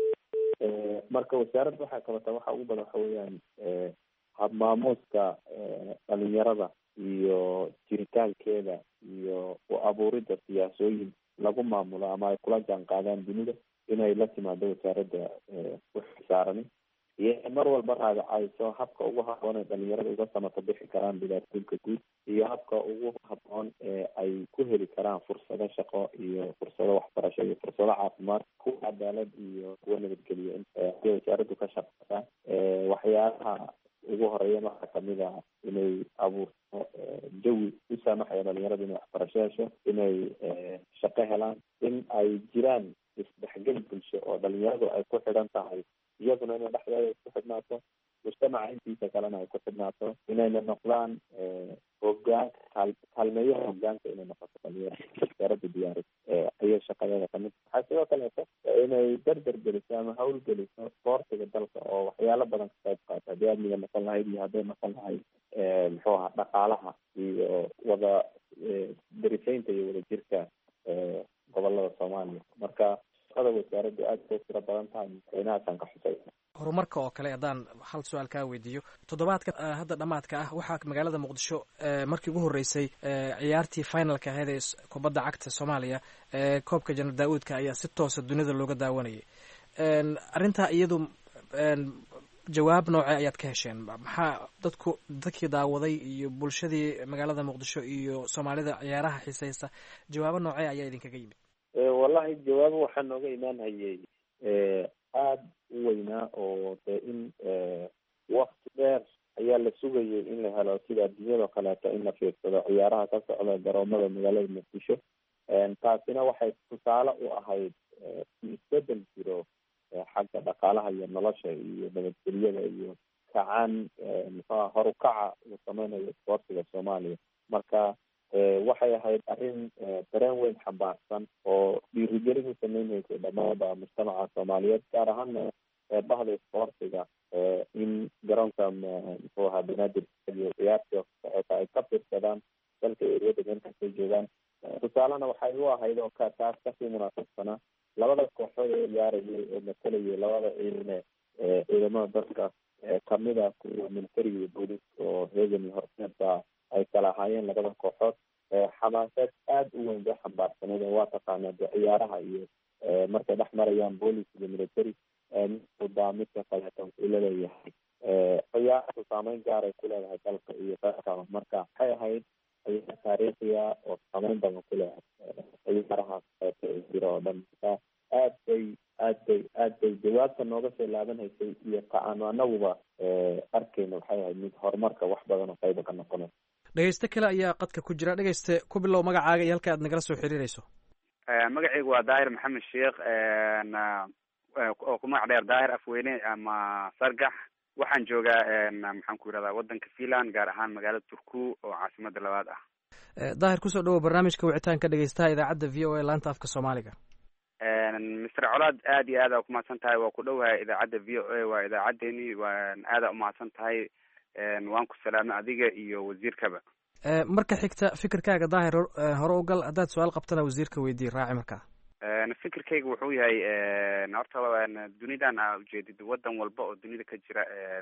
marka wasaaradda waxaa qabata waxa ugu badan waxa weeyaan habmaamuuska dhalinyarada iyo jiritaankeeda iyo u abuuridda siyaasooyin lagu maamulo ama ay kula jaan qaadaan dunida inay la timaado wasaaradda waxsaarani iyo mar walba raadacayso habka ugu haboon ee dhalinyarada uga samato bixi karaan dhibaatooyinka guud iyo habka ugu haboon ee ay ku heli karaan fursado shaqo iyo fursado waxbarasho iyo fursado caafimaad kuwa cadaalad iyo kuwa nabadgeliyo haday wasaaraddu ka shaqeysaa waxyaalaha ugu horeeyan waxaa kamid ah inay abuurto jawi u saamaxaya dhalinyarada inay waxbarasho hesho inay shaqo helaan in ay jiraan isdhexgel bulsho oo dhalinyaradu ay ku xidhan tahay iyaduna inay dhexdeeda isku xidhnaato mujtamaca intiisa kalena ay ku xidhnaato inayna noqdaan hogaanka kaal kaalmeeyaha hogaanka inay noqoto dhalinyarada wasaaradda diyaaris ayay shaqadeeda kamid waxaa sidoo kaleeto inay derder geliso ama hawl geliso isboortiga dalka oo waxyaalo badan ka qayb qaato haddii amniga noqon lahayd iyo hadday noqon lahayd muxuu ahaa dhaqaalaha iyo wada darisaynta iyo wadajirka gobolada soomaaliya marka shaqada wasaaraddu aad bay tiro badan tahay madaxweynahaasaan ka xusaysa horumarka oo kale haddaan hal su-aal kaa weydiiyo toddobaadka hadda dhammaadka ah waxaa magaalada muqdisho markii ugu horreysay ciyaartii finalka ahayd ee kubadda cagta soomaaliya ee koobka janar daa-uudka ayaa si toosa dunida looga daawanayay arrintaa iyadu jawaab noocee ayaad ka hesheen maxaa dadku dadkii daawaday iyo bulshadii magaalada muqdisho iyo soomaalida ciyaaraha xiiseysa jawaabo noocee ayaa idinkaga yimid wallahi jawaabo waxaa nooga imaan hayay aada u weynaa oo dee in wakti dheer ayaa la sugayay in la helo sida adduunyadao kaleeto in la fiirsado ciyaaraha ka socda garoomada magaalada muqdisho taasina waxay tusaale u ahayd in isbedel jiro xagga dhaqaalaha iyo nolosha iyo nabadgelyada iyo kacaan muxuha horukaca uu sameynayo isboortiga soomaaliya marka waxay ahayd arrin dareen weyn xambaarsan oo dhiirigelin u sameynaysa dhamaanba mujtamaca soomaaliyeed gaar ahaana bahda isboortiga in garoonka muxuu ahaa banaadir iyo ciyaartii socota ay ka fiirsadaan dalka eriyada meelkastay joogaan tusaalena waxay u ahayd oo ka taas kasii munaasabsanaa labada kooxood ee ciyaarayay oo matalayay labada ciidane ciidamada dalka kamida kuwa militariga iyo booliska oo reegan iyo horseedba ay kala ahaayeen labada kooxood xamaaseed aada u weyn bay xambaarsaneed oo waa taqaanaa de ciyaaraha iyo markay saameyn gaaray ku leedahay dalka iyo dalkaba marka waxay ahayd ciyaar taariikhiya oo saameyn badan ku leedahay ciyaarahaas qeybta ee jira oo dhan marka aad bay aad bay aad bay jawaabta nooga soo laabanhaysay iyo ta aanu anaguba arkeyna waxay ahayd mid horumarka wax badan oo qayba ka noqonay dhegeyste kale ayaa qadka ku jira dhegeyste ku bilow magacaaga iyo halka aad nagala soo xiriireyso magacaygu waa daahir maxamed sheekh oo ku magac dheer daahir afweyne ama sargax waxaan joogaa maxaan ku yidhahdaa wadanka finland gaar ahaan magaalada turku oo caasimada labaad ah daahir kusoo dhawow barnaamijka wicitaanka dhegeystaha idaacadda v o a laanta afka soomaaliga mister colaad aad iyo aada kumahadsan tahay waa ku dhowahay idaacadda v o a waa idaacaddeni waan aada umahadsan tahay waan ku salaamay adiga iyo wasiirkaba marka xigta fikirkaaga daahir hore u gal haddaad su-aal qabtana wasiirka weydii raaci markaa fikirkayga wuxuu yahay horta dunidan aa ujeedid wadan walba oo dunida ka jira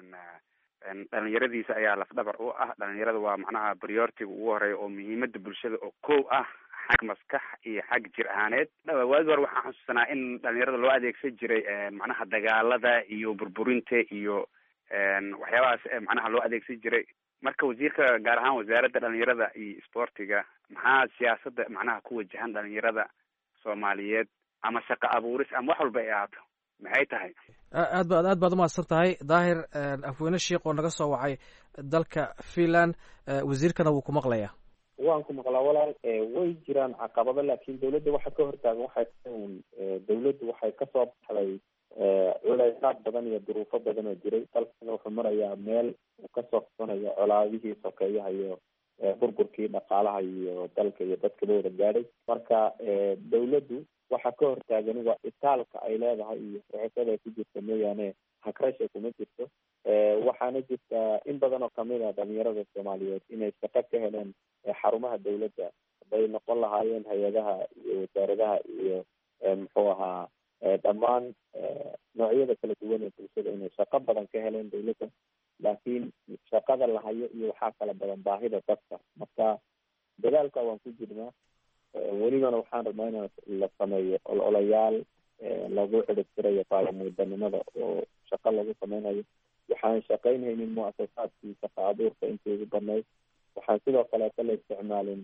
dhalinyaradiisa ayaa lafdhabar u ah dhalinyarada waa macnaha prioritiga ugu horeeya oo muhiimada bulshada oo kow ah xag maskax iyo xag jir ahaaneed waagi hore waxaan xusuusanaa in dhalinyarada loo adeegsan jiray macnaha dagaalada iyo burburinta iyo waxyaabahaas macnaha loo adeegsan jiray marka wasiirka gaar ahaan wasaaradda dhalinyarada iyo sportiga maxaa siyaasada macnaha ku wajahan dhalinyarada soomaaliyeed ama shaqo abuuris ama wax walba ay ahaato maxay tahay aad ba aad baad umahadsan tahay daahir afweyne sheikh oo naga soo wacay dalka finland wasiirkana wuu ku maqlayaa waan ku maqlaa walaal way jiraan caqabado laakiin dawladda waxa ka hortaagan waxay tahay un dawladdu waxay kasoo baxday culeysaad badan iyo duruufo badan oo jiray dalkana wuxuu marayaa meel uu kasoo qabsanayo colaadihii sokeeyaha iyo burburkii dhaqaalaha iyo dalka iyo dadkaba wada gaadhay marka dawladdu waxa ka hortaagani waa itaalka ay leedahay iyo sixisada ay ku jirta mooyaane hakrasha kuma jirto waxaana jirtaa in badan oo kamid a dhalinyarada soomaaliyeed inay shaqo ka heleen xarumaha dawladda haday noqon lahaayeen hay-adaha iyo wasaaradaha iyo muxuu ahaa dhammaan noocyada kala duwan ee bulshada inay shaqo badan ka heleen dawladda laakiin shaqada la hayo iyo waxaa kala badan baahida dadka marka dadaalka waan ku jirnaa welibana waxaan rabnaa in la sameeyo ololayaal lagu ciribtirayo baalamuudanimada oo shaqo lagu sameynayo waxaan shaqeynhaynin muasasaadkii shaqa abuurka intii ugu badnayd waxaan sidoo kaleeto la isticmaalin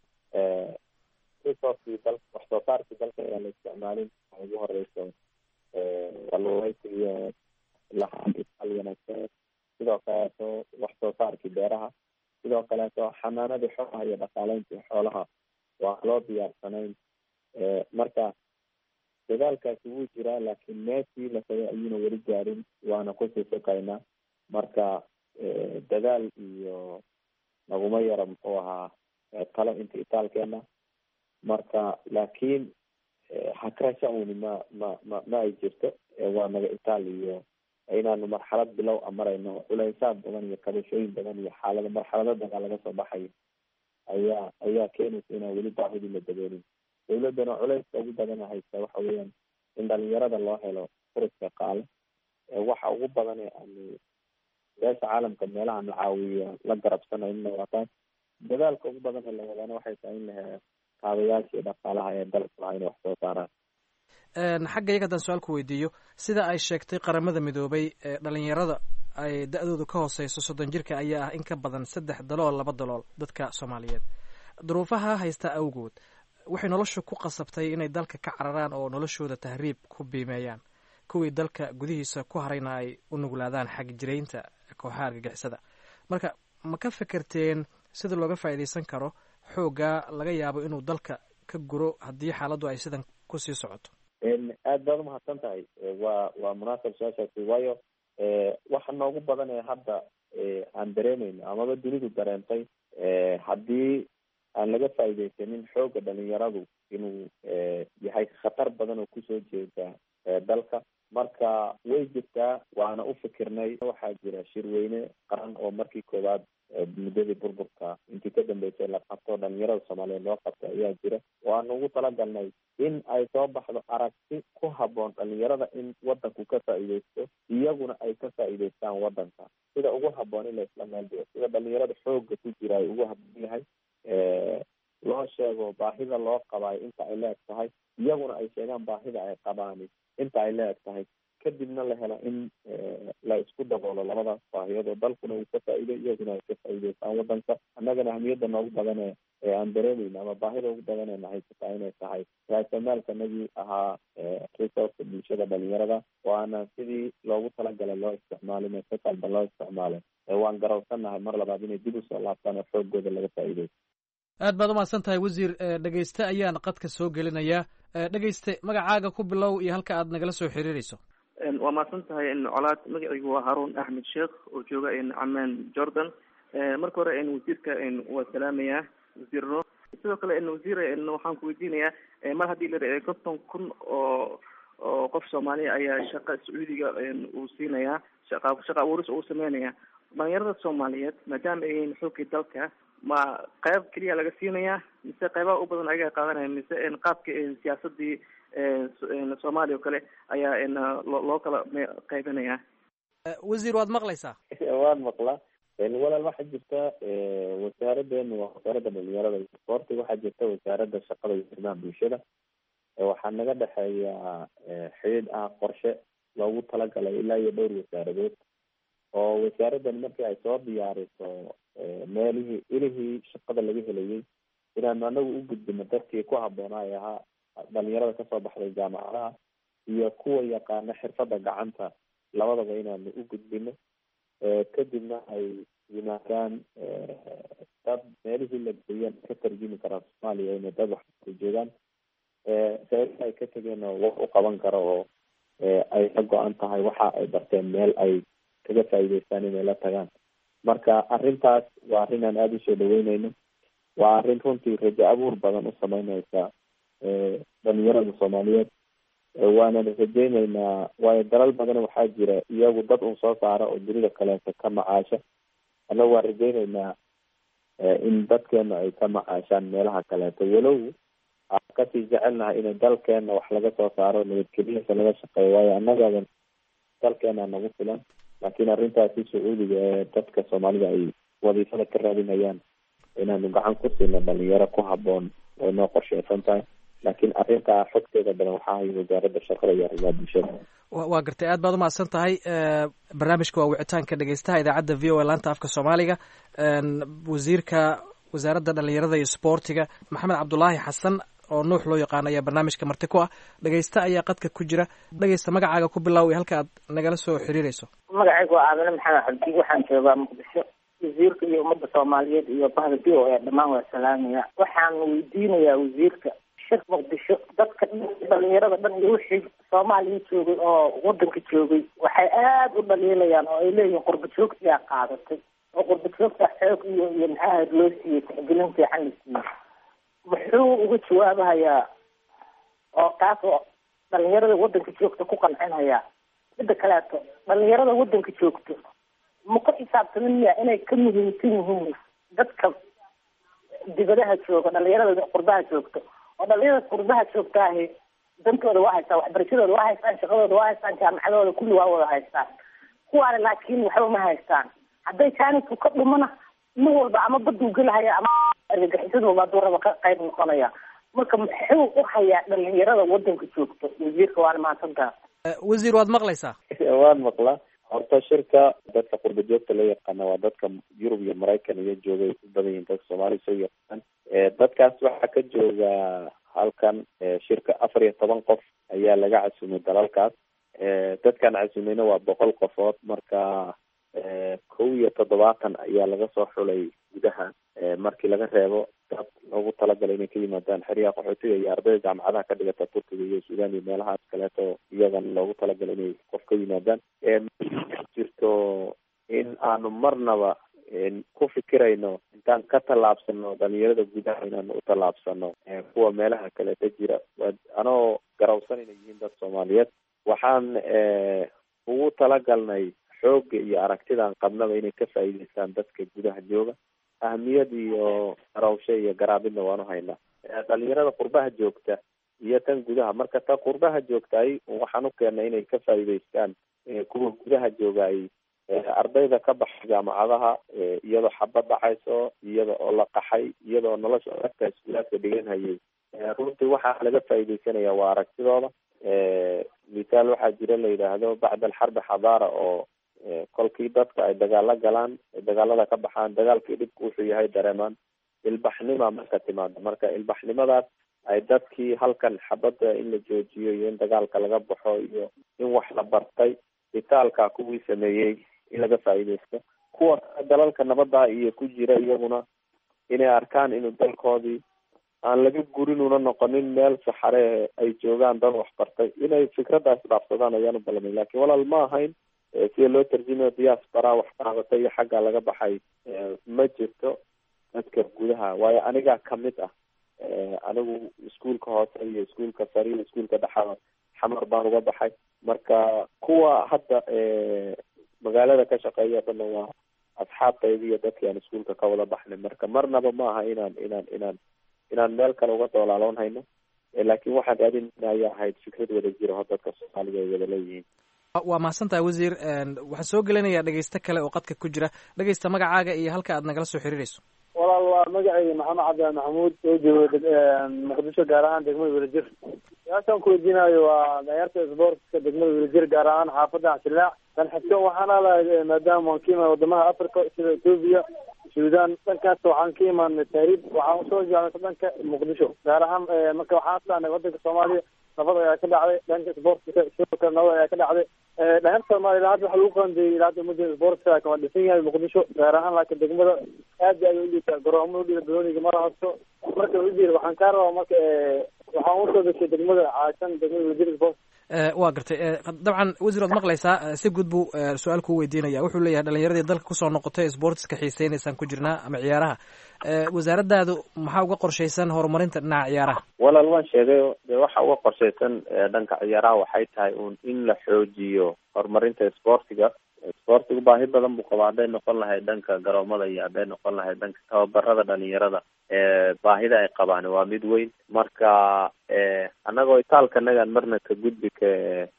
resourcii dal wax soo saarkii dalka ayaan la isticmaalin waxa ugu horeyso kalluumeysi iyo lahaan isaal wanaagsan sidoo kaleeto wax soo saarkii beeraha sidoo kaleeto xanaanadii xoolaha iyo dhaqaaleyntii xoolaha waa loo diyaarsanayn marka dadaalkaasi wuu jiraa laakiin meeshii la rabay ayuuna weli gaarin waana kusii sukaynaa marka dadaal iyo naguma yara muxuu ahaa talo inta itaalkeena marka laakiin hakrasha uni ma ma ma ma ay jirto waa naga itaal iyo inaanu marxalad bilow a marayno culeysaad badan iyo kabashooyin badan iyo xaalado marxalado dagaal laga soo baxayo ayaa ayaa keenaysa inaan weli baahidii la daboolin dawladdana culeyska ugu badana haysta waxa weeyaan in dhalinyarada loo helo furiska qaale waxa ugu badan ee aanu beesha caalamka meelaha na caawiyo la garabsanayna waa taas dadaalka ugu badan ee la wadaana waxay tahay in la helo kaabayaashii dhaqaalaha ee dalka lahaa inay wax soo saaraan xagga iyaga haddaan su-aal ku weydiiyo sida ay sheegtay qaramada midoobay dhalinyarada ay da-doodu ka hooseyso soddon jirka ayaa ah in ka badan saddex dalool laba dalool dadka soomaaliyeed duruufaha haysta awgood waxay nolosha ku qasabtay inay dalka ka cararaan oo noloshooda tahriib ku biimeeyaan kuwii dalka gudihiisa ku harayna ay u nuglaadaan xag jiraynta kooxaha argagixisada marka ma ka fekerteen sida looga faa'iidaysan karo xooggaa laga yaabo inuu dalka ka guro haddii xaaladdu ay sidan kusii socoto aad baad umahadsan tahay waa waa munaasab su-aashaasi waayo waxa noogu badan ee hadda aan dareemeyno amaba dunidu dareentay haddii aan laga faa'iidaysanin xoogga dhalinyaradu inuu yahay khatar badan oo kusoo jeeda dalka marka way jirtaa waana u fikirnay waxaa jira shirweyne qaran oo markii koowaad muddadii burburka intii ka dambeysay la qabto dhalinyarada soomaaliyeed loo qabtay ayaa jira waanu ugu talagalnay in ay soo baxdo aragti ku haboon dhalinyarada in wadanku ka faa'iideysto iyaguna ay ka faa'iideystaan wadanka sida ugu haboon in la isla meel dhigo sida dhalinyarada xooga ku jira ay ugu haboon yahay loo sheego baahida loo qabaayo inta ay leeg tahay iyaguna ay sheegaan baahida ay qabaani inta ay leeg tahay kadibna la helo in la isku daboolo labadaas baahiyood oo dalkuna uu ka faa'iido iyaguna ay ka faa'iideystaan wadanka annagana ahmiyadda noogu badane ee aan dareemayna ama baahida ugu badanee haysataa inay tahay raasamaalkanagii ahaa resourceka bulshada dhalinyarada oo aanan sidii loogu talagalay loo isticmaalin si qaldan loo isticmaalay waan garawsannahay mar labaad inay dib usoo laabtaan oo xoogooda laga faa'iideysto aad baad umahadsan tahay wasiir dhegeyste ayaan qadka soo gelinayaa dhegeyste magacaaga ku bilow iyo halka aad nagala soo xiriireyso waa mahadsan tahay colaad magacaygu waa haruun axmed sheekh oo jooga camaan jordan marka hore wasiirka waa salaamayaa wasiir ro sidoo kale wasiir waxaan ku weydiinayaa mar haddii la konton kun oo oo qof soomaaliya ayaa shaqa sacuudiga uu siinayaa shaqa shaqa abuuris uu sameynaya dhalinyarada soomaaliyeed maadaama ay yihiin xoogii dalka ma qayb keliya laga siinayaa mise qaybaha u badan ayaga qaadanaya mise qaabka siyaasadii soomaaliya oo kale ayaa loo kala qaybinaya wasiir waad maqlaysaa waan maqlaa walaal waxaa jirta wasaaraddeenu waa wasaaradda dhalinyarada iyo isboortiga waxaa jirta wasaaradda shaqada iyo arrimaha bulshada waxaa naga dhexeeya xidhiidh ah qorshe loogu talagalay ilaa iyo dhowr wasaaradood oo wasaaraddan markii ay soo diyaariso meelihii ilihii shaqada laga helayay inaanu anagu u gudbino dadkii ku habboonaa ee ahaa dhalinyarada kasoo baxday jaamacadaha iyo kuwa yaqaana xirfadda gacanta labadaba inaanu u gudbino kadibna ay yimaadaan dad meelihii la geeyan ka tarjumi karaan soomaaliya inay dad waxay joogaan sababta ay ka tegeen oo wax u qaban karo oo ay ka go-an tahay waxa ay barteen meel ay kaga faa'iideystaan inay la tagaan marka arrintaas waa arrin aan aada usoo dhaweyneyno waa arrin runtii rajo abuur badan u sameyneysa dhalinyarada soomaaliyeed waanana rajeyneynaa waayo dalal badan waxaa jira iyagu dad un soo saara oo dunida kaleeto ka macaasha annagu waan rajeyneynaa in dadkeena ay ka macaashaan meelaha kaleeto walow aan kasii jecelnahay inay dalkeena wax laga soo saaro nabadgelyasa laga shaqeeyo waayo annagadan dalkeena nagu filan laakiin arrintaasi sacuudiga ee dadka soomaalida ay wadiifada ka raadinayaan inaanu gacan ku siino dhalinyaro ku habboon way noo qorsheysan tahay laakiin arrintaa xogteeda badan waxaa hay wasaaradda shaqada iyo arrimaha bulshada waa gartay aad baad umahadsan tahay barnaamijka waa wicitaanka dhegeystaha idaacadda v o a laanta afka soomaaliga wasiirka wasaaradda dhalinyarada iyo sboortiga maxamed cabdulaahi xasan oo nuux loo yaqaano ayaa barnaamijka marti ku ah dhegeysta ayaa qadka ku jira dhegeysta magacaaga ku bilow iyo halka aad nagala soo xiriireyso magacaygu waa aamine maxamed cabdi waxaan joogaa muqdisho wasiirka iyo ummadda soomaaliyeed iyo bahda v o a dhammaan waa salaamaya waxaan weydiinayaa wasiirka shir muqdisho dadka dhalinyarada dhan iyo wixii soomaaliya joogay oo wadanka joogay waxay aada u dhaliilayaan oo ay leeyihiin qurba joogtiyaa qaadatay oo qurba joogta xoog iyo iyo maxaa loo siiyey tixgelin fiican la siiyey muxuu uga jawaabahayaa oo kaas oo dhalinyarada wadanka joogta ku qancinhayaa midda kaleeto dhalinyarada wadanka joogto ma ku xisaabtamin miya inay ka muhiimsan yihiin dadka dibadaha jooga dhalinyarada qurbaha joogto oo dhalinyarada qurbaha joogtaahi dantooda waa haystaan waxbarashadooda waa haystaan shaqadooda waa haystaan jaamacadooda kulli waa wada haystaan kuwaana laakiin waxba ma haystaan hadday jaanisku ka dhumana nin walba ama baduu gelahaya ama argagixisadooba hadduu raba ka qayb noqonaya marka muxuu u hayaa dhalinyarada wadanka joogto wasiirka waana mahadsantaa wasiir waad maqlaysaa waan maqlaa horta shirka dadka qurba joogta loo yaqaana waa dadka yurub iyo maraykan iyo joogay u badan yihin dadka soomaaliya soo yaqaan dadkaas waxaa ka jooga halkan shirka afar iyo toban qof ayaa laga casumay dalalkaas dadkan casumayna waa boqol qofood marka kow iyo toddobaatan ayaa laga soo xulay gudaha markii laga reebo dad loogu talagalay inay ka yimaadaan xeryaha qaxootiga iyo ardayda jaamacadaha ka dhigata turkiga iyo suudaan iyo meelahaas kaleeto iyagan loogu talagalay inay qof ka yimaadaan jirto in aanu marnaba ku fikirayno intaan ka tallaabsano dhalinyarada gudaha inaanu u tallaabsano kuwa meelaha kaleeta jira anoo garawsan inay yihiin dad soomaaliyeed waxaan ugu talagalnay xoogga iyo aragtidaan qabnaba inay ka faa'iideystaan dadka gudaha jooga ahmiyad iyo garawsho iyo garaabidna waanu haynaa dhalinyarada qurbaha joogta iyo tan gudaha marka ta qurbaha joogtaay waxaan u keennay inay ka faa'iideystaan kuwa gudaha jooga ay ardayda ka baxa jaamacadaha iyadoo xabad dhacayso iyada oo la qaxay iyadoo nolosha adagta iskuulaadka dhigan hayay runtii waxaa laga faa'iideysanaya waa aragtidooda mithaal waxaa jira la yidhaahdo bacda alxarbi xadaara oo kolkii dadka ay dagaalo galaan ay dagaalada ka baxaan dagaalkii dhibku wuxuu yahay dareemaan ilbaxnima marka timaado marka ilbaxnimadaas ay dadkii halkan xabadda in la joojiyo iyo in dagaalka laga baxo iyo in wax la bartay bitaalka kuwii sameeyey in laga faa'iidaysto kuwa dalalka nabadda iyo ku jira iyaguna inay arkaan inuu dalkoodii aan laga gurin una noqonin meel saxare ay joogaan dad waxbartay inay fikraddaas dhaafsadaan ayaan u balamay lakin walaal ma ahayn sida loo tarjumayo diaspora wax qaadatay iyo xagga laga baxay ma jirto dadka gudaha waayo anigaa kamid ah anigu iskuolka hoose iyo iskuolka sare iyo iskuolka dhexada xamar baan uga baxay marka kuwa hadda magaalada ka shaqeeya dhana waa asxaabtayda iyo dadkii aan iskuolka ka wada baxnay marka marnaba ma aha inaan inaan inaan inaan meel kale uga doolaaloon hayno laakin waxaan raadinayna ayaa ahayd fikrad wada jira oo dadka soomaaliga ay wada leeyihiin waa mahadsan tahay wasiir waxaan soo gelinayaa dhegeysto kale oo qadka ku jira dhegeysta magacaaga iyo halka aad nagala soo xiriirayso walaal waa magacayga maxamed cabdi maxamuud oo jooga muqdisho gaar ahaan degmada welajir su-aashaan ku weydiinayo waa dhalinyarta sportska degmada welajir gaar ahaan xaafadda xashilaac dan xigto waxaana lahay maadaama waan ka imaan wadamaha africa sida ethoopia sudan dhankaas waxaan ka imaanay taariib waxaan usoo jeclay dhanka muqdisho gaar ahaan marka waxaan islaanay wadanka soomaaliya nabad ayaa ka dhacday dhanka sportka sidoo kale nabad ayaa ka dhacday dhalinyarta soomaaliya ilaa hadda waxa lagu qaandeeyey ilaa hadda mudda sportka kama dhisan yahay muqdisho gaar ahaan laakiin degmada aad ay udhiibtaa garoomada udhiba balooniga mara hasto marka wasiir waxaan kaa rabaa marka waxaan usoo gashay degmada caasan degmada wasiir sport waa gartay dabcan wasiir waad maqlaysaa si guud buu su-aal kuu weydiinaya wuxuu leeyahay dhalinyaradii dalka kusoo noqotay sportiska xiiseynaysaan ku jirnaa ama ciyaaraha wasaaradaadu maxaa uga qorshaysan horumarinta dhinaca ciyaaraha walaal waan sheegay de waxa uga qorshaysan dhanka ciyaaraha waxay tahay un in la xoojiyo horumarinta sportiga sportigu baahi badan buu qabaa hadday noqon lahayd dhanka garoomada iyo hadday noqon lahayd dhanka tababarada dhalinyarada baahida ay qabaan waa mid weyn marka annagoo itaalkanagaan marna ka gudbi ka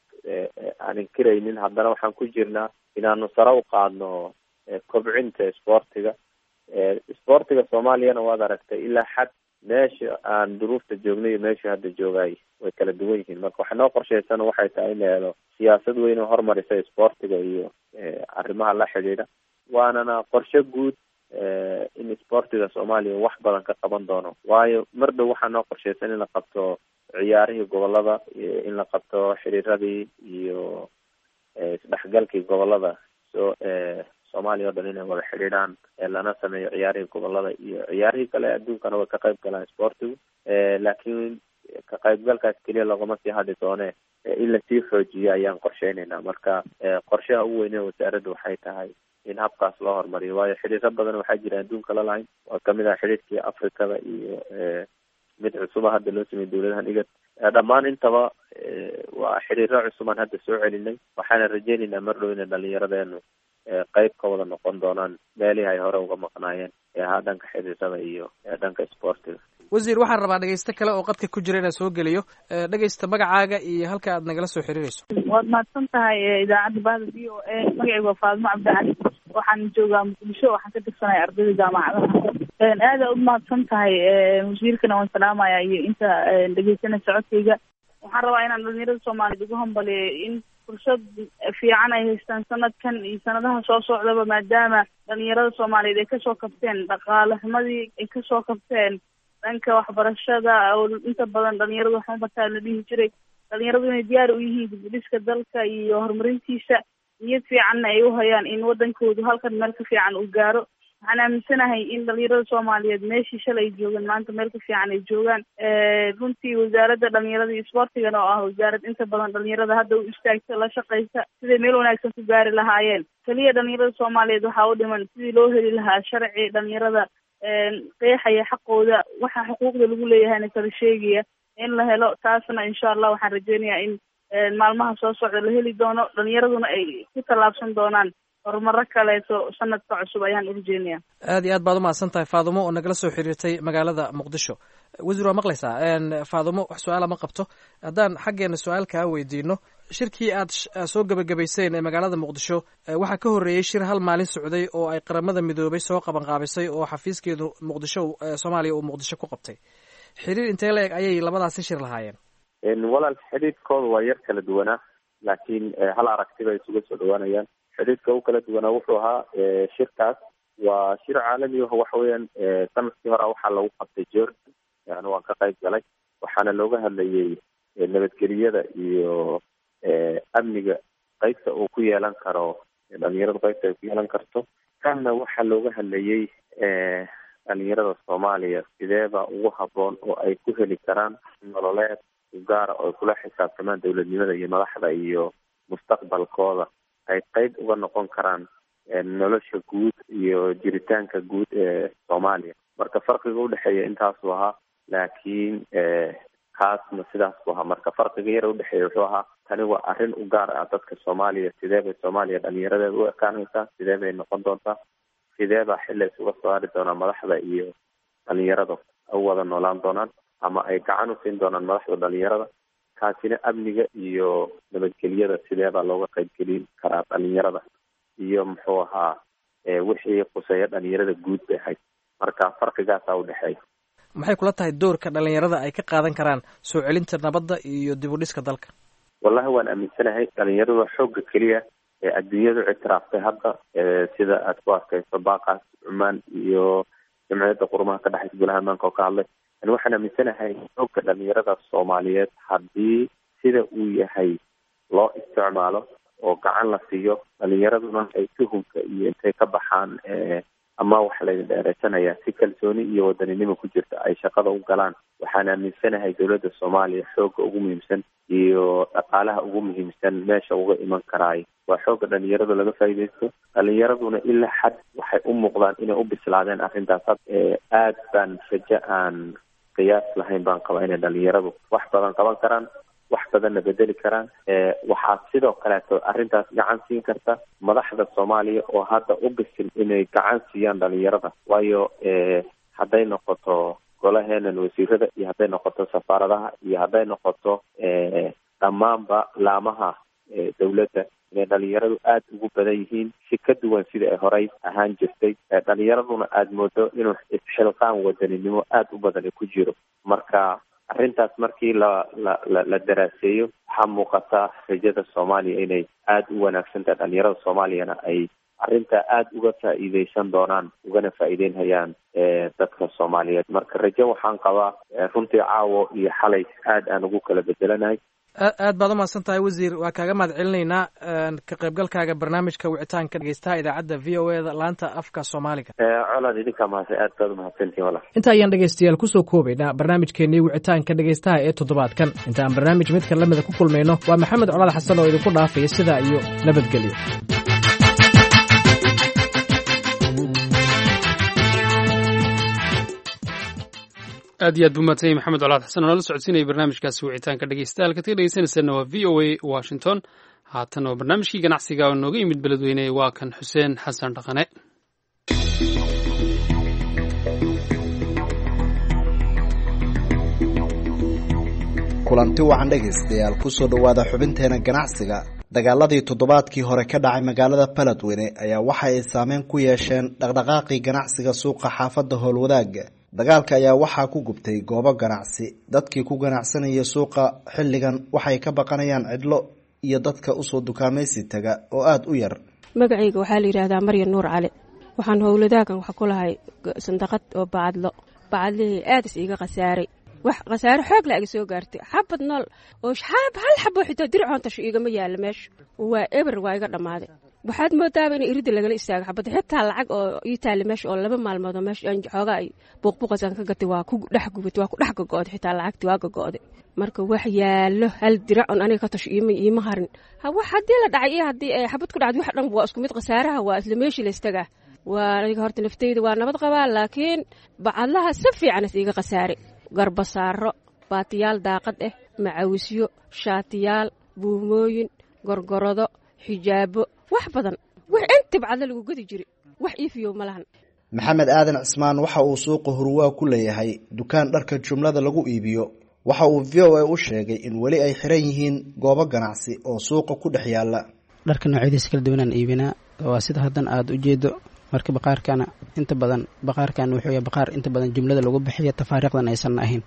aan inkiraynin haddana waxaan ku jirnaa inaanu sare u qaadno kobcinta sportiga sportiga soomaaliyana waad aragtay ilaa xad meesha aan duruufta joognay iyo meesha hadda joogaay way kala duwan yihiin marka waxa noo qorshaysan waxay tahay in la helo siyaasad weyn oo horumarisa sportiga iyo arrimaha la xidhiidha waanana qorshe guud in sportiga soomaaliya wax badan ka qaban doono waayo mar dhow waxaa noo qorshaysan in la qabto ciyaarihii gobolada in la qabto xiriiradii iyo isdhexgalkii gobolada so soomaaliya o dhan inay wada xidhiidhaan lana sameeyo ciyaarihii gobolada iyo ciyaarihii kale adduunkana way ka qayb galaan sportigu laakiin ka qaybgalkaas keliya loogama sii hadli doone in lasii xoojiyo ayaan qorsheyneynaa marka qorshaha ugu weyne wasaaradda waxay tahay in habkaas loo horumariyo waayo xidhiiro badan waxaa jira adduunka la lahayn waa kamid ah xidhiirkii afrikada iyo mid cusuba hadda loo sameeyey dawladahan igad dhammaan intaba waa xidhiiro cusubaan hadda soo celinay waxaana rajeyneynaa mar dhow inay dhalinyaradeenu qeyb ka wada noqon doonaan meelihii ay hore uga maqnaayeen ee ahaa dhanka xiriirada iyo dhanka sportiga wasiir waxaan rabaa dhegeysto kale oo qadka ku jira inaan soo geliyo dhegeysta magacaaga iyo halka aad nagala soo xiriirayso waad mahadsan tahay idaacadda bahda v o a magacaygu waa faadimo cabdicali waxaan joogaa muqdisho waxaan ka tirsanahay ardayda jaamacadaha aada u mahadsan tahay wasiirkana waan salaamaya iyo inta dhegeysanaysa codkayga waxaan rabaa inaan dhalinyarada soomaaliyeed ugu hambaliyo in fursad fiican ay haystaan sanadkan iyo sanadaha soo socdaba maadaama dhalinyarada soomaaliyeed ay kasoo kabteen dhaqaale xumadii ay kasoo kabteen dhanka waxbarashada oo inta badan dhalinyaradu waxma bataa la dhihi jiray dhalinyaradu inay diyaar u yihiin dibudhiska dalka iyo horumarintiisa niyad fiicanna ay u hayaan in wadankoodu halkan meel ka fiican uu gaaro waxaan aaminsanahay in dhalinyarada soomaaliyeed meeshii shalay ay joogeen maanta meel ka fiican ay joogaan runtii wasaaradda dhalinyarada iyo sportigana oo ah wasaarad inta badan dhalinyarada hadda u istaagta la shaqaysa siday meel wanaagsan ku gaari lahaayeen keliya dhalinyarada soomaaliyeed waxaa u dhiman sidii loo heli lahaa sharci dhalinyarada qeexaya xaqooda waxa xuquuqda lagu leeyahayna kala sheegaya in la helo taasna insha allah waxaan rajeynayaa in maalmaha soo socda la heli doono dhalinyaraduna ay ku tallaabsan doonaan horumaro kaleeto sanadka cusub ayaan u rajeynaya aad iyo aad baad umahadsan tahay faadumo oo nagala soo xiriirtay magaalada muqdisho wasiir waa maqlaysaa faadumo wax su-aala ma qabto haddaan xaggeena su-aal kaa weydiino shirkii aad soo gebagabayseen ee magaalada muqdisho waxaa ka horreeyey shir hal maalin socday oo ay qaramada midoobay soo qabanqaabisay oo xafiiskeedu muqdisho soomaaliya uu muqdisho ku qabtay xiriir intee la eg ayay labadaasi shir lahaayeen walaal xidhiidhkooda waa yar kala duwanaa laakiin hal aragtiba isuga soo dhawaanayaan xidhiidhka u kala duwanaa wuxuu ahaa shirkaas waa shir caalami ah waxa weeyaan sanadkii hore waxaa lagu qabtay jordan yani waan ka qayb galay waxaana looga hadlayay nabadgeliyada iyo amniga qeybta uu ku yeelan karo dhalinyarada qeybta ay ku yeelan karto kanna waxaa looga hadlayay dhalinyarada soomaaliya sideeba ugu haboon oo ay ku heli karaan nololeed gaara oo ay kula xisaabtamaan dowladnimada iyo madaxda iyo mustaqbalkooda ay qeyb uga noqon karaan nolosha guud iyo jiritaanka guud ee soomaaliya marka farqiga udhexeeya intaasuu ahaa laakiin kaasna sidaas buu ahaa marka farqiga yar udhexeeya wuxuu ahaa tani waa arrin u gaar ah dadka soomaaliya sidee bay soomaaliya dhalinyaradeeda u ekaanaysaa sidee bay noqon doontaa sidee baa xilla isuga soo hari doonaa madaxda iyo dhalinyarada u wada noolaan doonaan ama ay gacan u siin doonaan madaxda dhalinyarada kaasina amniga iyo nabadgelyada sidee baa looga qaybgelin karaa dhalinyarada iyo muxuu ahaa wixii quseeya dhalinyarada guud bay ahayd marka farqigaasaa udhexeeya maxay kula tahay doorka dhalinyarada ay ka qaadan karaan soo celinta nabadda iyo dib u dhiska dalka wallahi waan aaminsanahay dhalinyaradu waa xoogga keliya ee adduunyadu ictiraaftay hadda sida aad ku arkayso baaqaas cumaan iyo jamciyadda qurumaha ka dhexaysa golaha amaanka oo ka hadlay yani waxaan aaminsanahay xoogga dhalinyarada soomaaliyeed haddii sida uu yahay loo isticmaalo oo gacan la siiyo dhalinyaraduna ay tuhumka iyo intay ka baxaan ama waxa laydin dheereysanaya si kalsooni iyo wadaninimo ku jirta ay shaqada u galaan waxaan aaminsanahay dowladda soomaaliya xoogga ugu muhiimsan iyo dhaqaalaha ugu muhiimsan meesha uga iman karaay waa xoogga dhalinyarada laga faa'iidaysto dhalinyaraduna ilaa xad waxay u muuqdaan inay u bislaadeen arrintaas aad baan rajo aan qiyaas lahayn baan qabaa inay dhalinyaradu wax badan qaban karaan wax badanna bedeli karaan waxaa sidoo kaleeto arrintaas gacan siin karta madaxda soomaaliya oo hadda u bisil inay gacan siiyaan dhalinyarada waayo hadday noqoto golaheenan wasiirada iyo hadday noqoto safaaradaha iyo hadday noqoto dhammaanba laamaha dowladda inay dhalinyaradu aada ugu badan yihiin si ka duwan sida ay horey ahaan jirtay dhalinyaraduna aada moodo inuu isxilqaan wadaninimo aada u badan ku jiro marka arrintaas markii la la la la daraaseeyo waxaa muuqata rajada soomaaliya inay aada u wanaagsan tahay dhalinyarada soomaaliyana ay arrintaa aada uga faa'iideysan doonaan ugana faa'iideynhayaan dadka soomaaliyeed marka rajo waxaan qabaa runtii caawo iyo xalay aada aan ugu kala bedelanahay aad baad umahadsan tahay wasiir waa kaaga mahad celinaynaa ka qaybgalkaaga barnaamijka wicitaanka dhegeystaha idaacadda v o e da laanta afka soomaaliga colaad idinkaa mahadsan aad baad umahadsantihin walaal inta ayaan dhegeystayaal kusoo koobaynaa barnaamijkeenii wicitaanka dhegeystaha ee toddobaadkan inta aan barnaamij midka lamida ku kulmayno waa maxamed colaad xasan oo idinku dhaafaya sidaa iyo nabadgelyo aad iyo aad buu mahadsanyay maxamed colaad xasan oo nala socodsiinaya barnaamijkaasi wicitaanka dhegeystayaal kaad ka dhegeysanaysaana waa v o a washington haatan oo barnaamijkii ganacsiga oo nooga yimid beledweyne waa kan xuseen xasan dhaqane kulanti wacan dhegaystayaal kusoo dhowaada xubinteena ganacsiga dagaaladii toddobaadkii hore ka dhacay magaalada baledweyne ayaa waxa ay saameyn ku yeesheen dhaqdhaqaaqii ganacsiga suuqa xaafadda howlwadaaga dagaalka ayaa waxaa ku gubtay goobo ganacsi dadkii ku ganacsanaya suuqa xilligan waxay ka baqanayaan cidlo iyo dadka usoo dukaamaysi taga oo aada u yar magacayga waxaa la yidhaahdaa maryan nuur cali waxaan howladaagan wax ku lahay sandaqad oo bacadlo bacadlihii aadis iiga khasaaray wax khasaare xoog la aga soo gaartay xabad nool oo xaab hal xabo xitaa dircoontasho iigama yaalla meesha waa eber waa iga dhammaaday waxaad moodaaba in iridda lagala istaago xabadda xitaa lacag oo ii taali meesha oo laba maalmood oo meesha xoogaa ay buuqbuuqasaan ka gatay waa ku dhex gubatay waa ku dhex gago'day xitaa lacagtii waa gago'day marka wax yaallo hal diracon aniga ka tasho iima iima harin wax haddii la dhacay iyo haddii ay xabad ku dhacday wax dhan waa isku mid khasaaraha waa isla meeshii la istagaa waa aniga horta naftayda waa nabad qabaa laakiin bacadlaha si fiican is iiga khasaaray garbasaaro baatiyaal daaqad ah macawisyo shaatiyaal buumooyin gorgorodo xijaabo wax badan wax inta bacadla lagu gadi jiray wax iifiyo ma lahan maxamed aadan cismaan waxa uu suuqa hurwaa ku leeyahay dukaan dharka jumlada lagu iibiyo waxa uu v o a u sheegay in weli ay xiran yihiin goobo ganacsi oo suuqa ku dhex yaala dharka noocyadiisa kala duwanaan iibinaa waa sida haddan aada u jeedo marka baqaarkana inta badan baqaarkan wuxuu yahay baqaar inta badan jumlada lagu bixiyo tafaariiqdan aysan ahayn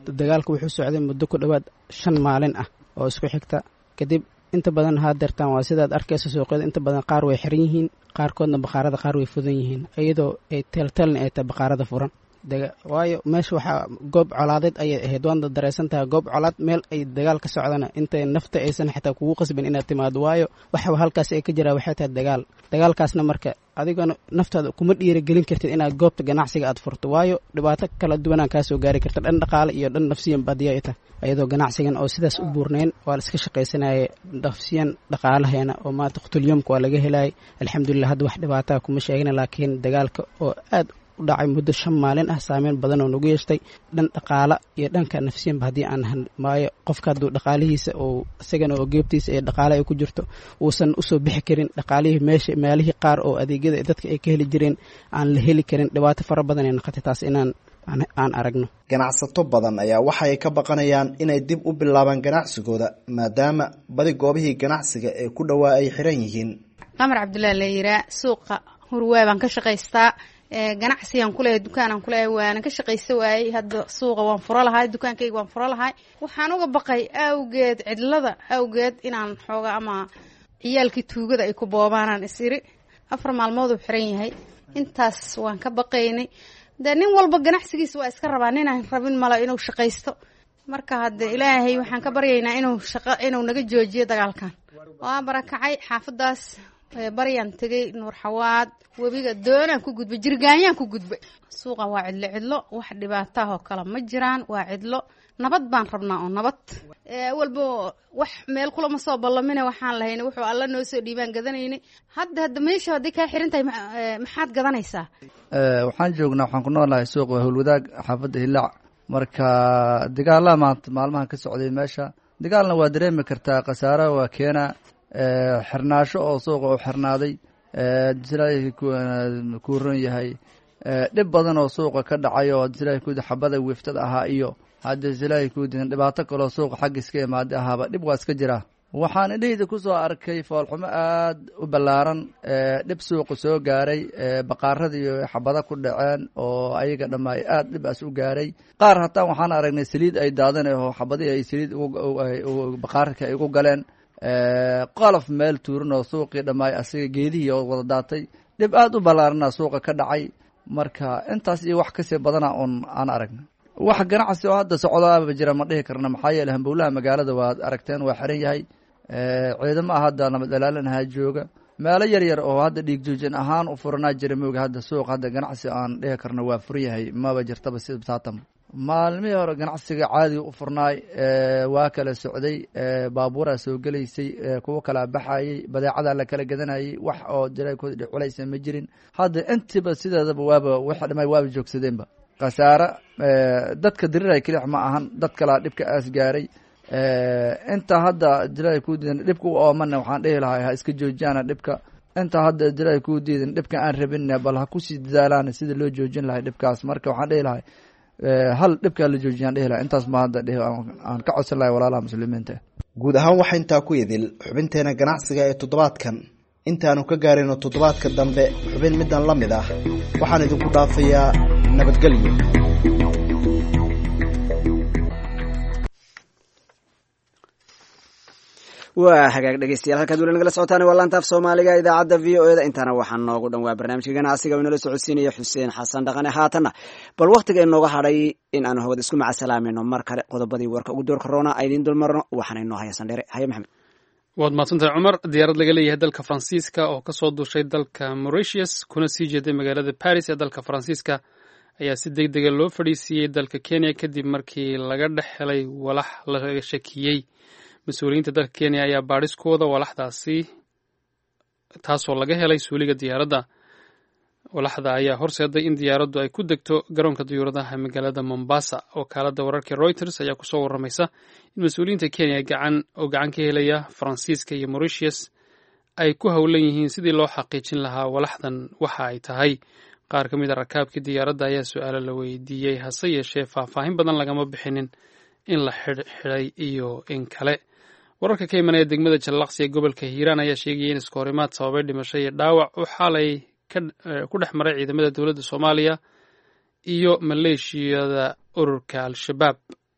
dagaalka wuxuu socday muddo ku dhowaad shan maalin ah oo isku xigta kadib inta badan haadeertaan waa sidaad arkaysa suuqyada inta badan qaar way xiran yihiin qaarkoodna baqaarada qaar way fudan yihiin iyadoo ay teelteelna ay tahay baqaarada furan waayo meesha waxaa goob colaadeed ayay ahayd waadna dareysan tahay goob colaad meel ay dagaal ka socdana intay nafta aysan xitaa kugu qasbin inaad timaado waayo waxa halkaas ay ka jiraa waxay tahay dagaal dagaalkaasna marka adigana naftaada kuma dhiiragelin kartid inaad goobta ganacsiga aad furto waayo dhibaato kala duwanaan kaasoo gaari karta dhan dhaqaale iyo dhan nafsiyan badiya ay tahay iyadoo ganacsigan oo sidaas u buurnayn waa la iska shaqaysanayay nafsiyan dhaqaalaheena oo maanta qutulyomka waa laga helayay alxamdulilah hadda wax dhibaataa kuma sheegna laakiin dagaalka oo aad u dhacay muddo shan maalin ah saameyn badan oo nagu yeeshtay dhan dhaqaala iyo dhanka nafsiyanba haddii aan han maayo qofka hadduu dhaqaalihiisa oo isagana oo geebtiisa ee dhaqaale ay ku jirto uusan usoo bixi karin dhaqaalihii meesha meelihii qaar oo adeegyada dadka ay ka heli jireen aan la heli karin dhibaato fara badan ay noqotay taas inaan aan aragno ganacsato badan ayaa waxa ay ka baqanayaan inay dib u bilaabaan ganacsigooda maadaama badi goobihii ganacsiga ee ku dhowaa ay xiran yihiin qamar cabdullaahi la yiraa suuqa hurwaa baan ka shaqaystaa ganacsigaan kuleeyahay dukaanaan kuleeyahay waanan ka shaqaysa waayey hadda suuqa waan furo lahay dukaankayga waan furo lahay waxaan uga baqay awgeed cidlada awgeed inaan xooga ama ciyaalkii tuugada ay ku boobaanaan is iri afar maalmooduu xiran yahay intaas waan ka baqaynay dee nin walba ganacsigiisa waa iska rabaa ninaan rabin mala inuu shaqaysto marka hadde ilaahay waxaan ka baryaynaa inuu shaqa inuu naga joojiyo dagaalkan waa barakacay xaafadaas baryaan tegay nuur xawaad webiga doonaan ku gudbay jirgaanyaan ku gudbay suuqa waa cidlo cidlo wax dhibaataah oo kale ma jiraan waa cidlo nabad baan rabnaa oo nabad walba wax meel kulama soo ballamina waxaan lahayn wuxuu alla noo soo dhiibaan gadanaynay hadda hadda meesha hadday kaa xiran tahay maxaad gadanaysaa waxaan joognaa waxaan ku noolahay suuqa howlwadaag xaafadda hilaac marka dagaalaha maanta maalmahan ka socday meesha dagaalna waa dareemi kartaa khasaara waa keena xirnaasho oo suuqa u xirnaaday silaahi kuu ron yahay dhib badan oo suuqa ka dhacay oo silaahi kuudi xabada wiiftada ahaa iyo hadda silaahi kuudigan dhibaato kaloo suuqa xagga iska imaaday ahaaba dhib waa iska jiraa waxaan indhahayda ku soo arkay foolxumo aad u ballaaran dhib suuqa soo gaaray baqaaradii xabada ku dhaceen oo ayaga dhammaay aad dhibaas u gaaray qaar hataa waxaan aragnay saliid ay daadanaho xabadihii ay saliid baqaarka ay ugu galeen qolof meel tuuran oo suuqii dhammaay asiga geedihii oo wada daatay dhib aad u ballaarana suuqa ka dhacay marka intaas iyo wax kasii badana un aan aragna wax ganacsi oo hadda socdaaba jira ma dhihi karna maxaa yeele hambowlaha magaalada waad aragteen waa xiran yahay ciidamaha hadda nabad ilaalinaha jooga meelo yar yar oo hadda dhiig joojin ahaan u furanaa jira mooga hadda suuq hadda ganacsi aan dhihi karna waa furan yahay maba jirtaba sida saatan maalmihii hore ganacsiga caadiga u furnaay waa kala socday baabuuraa soo gelaysay kuwo kalaa baxayey badeecadaa la kala gadanayay wax oo jiraykooda dhiculaysa ma jirin hadda intiba sideedaba waaba wix dhamay waaba joogsadeenba khasaare dadka diriray kelix ma ahan dad kalaa dhibka aas gaaray inta hadda jilaahi kuu diidan dhibka u oomana waxaan dhihi lahay ha iska joojiyaana dhibka inta hadda jilaahi kuu diidan dhibka aan rabin bal ha kusii dadaalaan sida loo joojin lahay dhibkaas marka waxaan dhihi lahay hal dhibkaa la joojiyaan dhihi lahay intaas ma hadda dhihi aan ka codsan lahay walaalaha muslimiinta guud ahaan waxaa intaa ku idil xubinteena ganacsiga ee toddobaadkan intaanu ka gaarayno toddobaadka dambe xubin middan la mid ah waxaan idinku dhaafayaa nabadgelyo waa hagaag dhegeystayaal halkaad weli nagala socotaan waa laantaaf soomaaliga idaacadda v o eda intaana waxaa noogu dhan waa barnaamijka ganacsiga inala socodsiinaya xuseen xasan dhaqane haatanna bal wakhtiga inooga hadhay in aanu hawada isku macasalaamayno mar kale qodobadii warka ugu door korona aydiin dulmarno waxaana inoo haya sandheere haye maxamed waad mahadsantahay cumar diyaarad laga leeyahay dalka faransiiska oo kasoo duushay dalka mauritius kuna sii jeeday magaalada paris ee dalka faransiiska ayaa si deg dega loo fadhiisiiyey dalka kenya kadib markii laga dhex helay walax laga shakiyey mas-uuliyiinta dalka kenya ayaa baadhis ku wada walaxdaasi taasoo laga helay suuliga diyaaradda walaxda ayaa horseeday in diyaaraddu ay ku degto garoonka diyuuradaha magaalada mombasa wakaaladda wararka reuters ayaa kusoo warramaysa in mas-uuliyiinta kenya gacan oo gacan ka helaya faransiiska iyo mauritius ay ku howlan yihiin sidii loo xaqiijin lahaa walaxdan waxa ay tahay qaar ka mid a rakaabkii diyaaradda ayaa su-aalo la weydiiyey hase yeeshee faahfaahin badan lagama bixinin in la xidhxidhay iyo in kale wararka ka imanaya degmada jallaqsi ee gobolka hiiraan ayaa sheegaya in iska horimaad sababay dhimasho iyo dhaawac u xalay ku dhex maray ciidamada dowladda soomaaliya iyo maleeshiyada ururka al-shabaab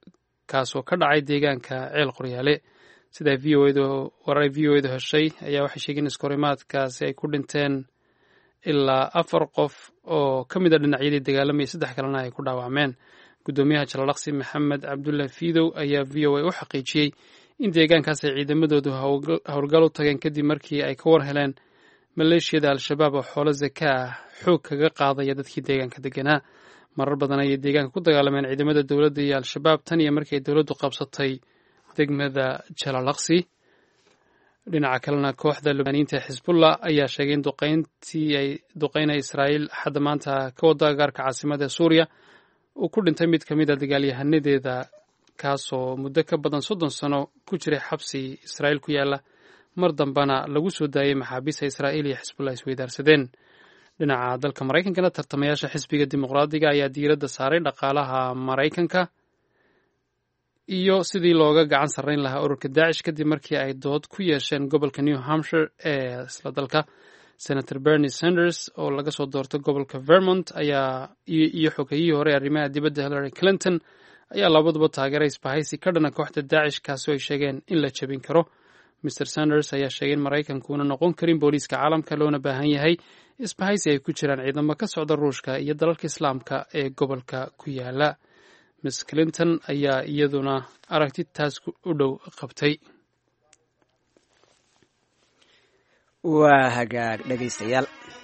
kaasoo ka dhacay deegaanka ceel qoryaale sida v o edu warar v o edu heshay ayaa waxay sheegeen iskahorimaadkaasi ay ku dhinteen ilaa afar qof oo ka mid a dhinacyadii dagaalamayay saddex kalena ay ku dhaawacmeen guddoomiyaha jalalaqsi maxamed cabdulla fiidow ayaa v o a u xaqiijiyey in deegaankaas ay ciidamadoodu howlgal u tageen kadib markii ay ka war heleen maleeshiyada al-shabaab oo xoolo zaka ah xoog kaga qaadaya dadkii deegaanka deganaa marar badan ayay deegaanka ku dagaalameen ciidamada dowladda iyo al-shabaab tan iyo markii ay dowladdu qabsatay degmada jalalaqsi dhinaca kalena kooxda lubnaaniyiinta ee xisbullah ayaa sheegay in duqeyntii ay duqeynaya israa'iil xadda maanta ka wada agaarka caasimada ee suuriya uu ku dhintay mid ka mid a dagaalyahanadeeda kaasoo muddo ka badan soddon sano ku jiray xabsi israa'iil ku yaalla mar dambana lagu soo daayey maxaabiista israa'iil iyo xisbullah isweydaarsadeen dhinaca dalka maraykankana tartamayaasha xisbiga dimuqraadiga ayaa diiradda saaray dhaqaalaha maraykanka iyo sidii looga gacan sarrayn lahaa ururka daacish kadib markii ay dood ku yeesheen gobolka new hampshire ee isla dalka senator bernie sanders oo laga soo doortay gobolka vermont ayaa iyo xogayihii hore arrimaha dibadda hillary clinton ayaa labaduba taageeray isbahaysi ka dhana kooxda daacish kaasoo ay sheegeen in la jebin karo mr sanders ayaa sheegay in maraykankuuna noqon karin booliiska caalamka loona baahan yahay isbahaysi ay ku jiraan ciidamo ka socda ruushka iyo dalalka islaamka ee gobolka ku yaala miss clinton ayaa iyaduna aragti taas u dhow qabtay waa hagaag dhegaystayaal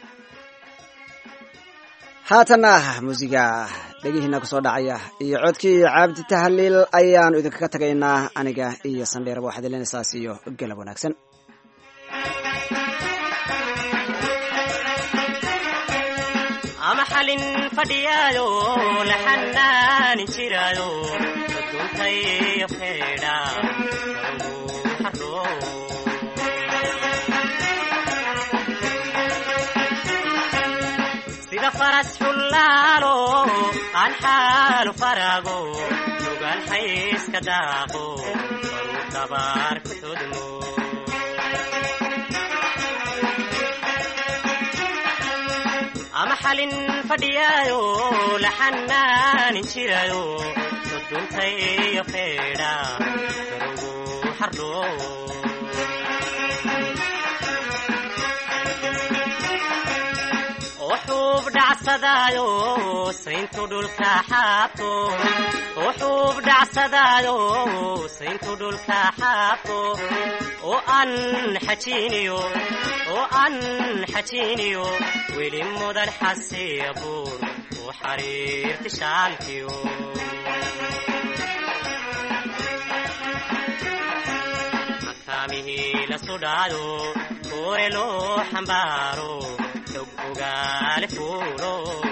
haatanna muusiga dhegihiina ku soo dhacaya iyo codkii cabdi tahliil ayaanu idinkaga tagaynaa aniga iyo sandheerba waxaad ilenaysaas iyo galab wanaagsan ama xalin fadhiyaayo la xanaanin jiraayo aduuntayo feedha sida faras xullaalo aan xaalu faraago lugaan xayska daaqo baruu dabaar ku todmo ama xalin fadhiyaayo la xanaanin jiraayo soduntayo feedha garugu xardho wuxuub dhacsadaayo sayntu dhulka xaabto wuxuub dhacsadaayo sayntu dhulka xaabto oo aan xajiiniyo oo aan xajiiniyo weli mudan xasiya buur u xariirti shaalkiyo makaamihii la sudhaayo kuure loo xambaaro xog ogaale fuulo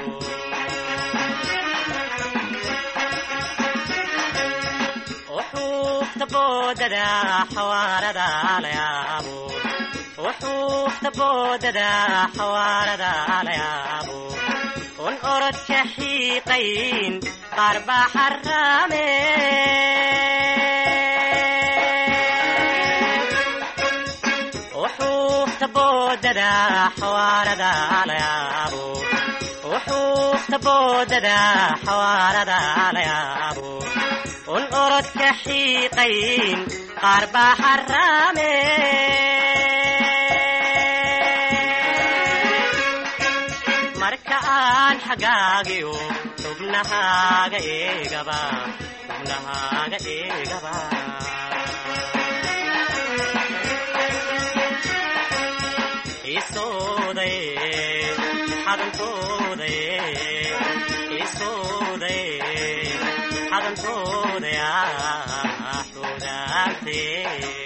wuxuufta boodada xawaarada la yaabo wuxuufta boodada xawaarada la yaabo un orodka xiiqayn qaar baa xaraame wuxuufta boodada xawaarada la yaabo wuxuufta boodada xawaarada la yaabo un orodka xiiqayn qaar baa xaraame marka aan xagaagiyo xubnahaaga eegaba xubnahaaga eegaba isooday xadantooday isooday xadantooday xudaantee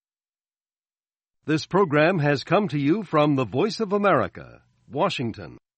This program has come to you from the Voice of America, Washington.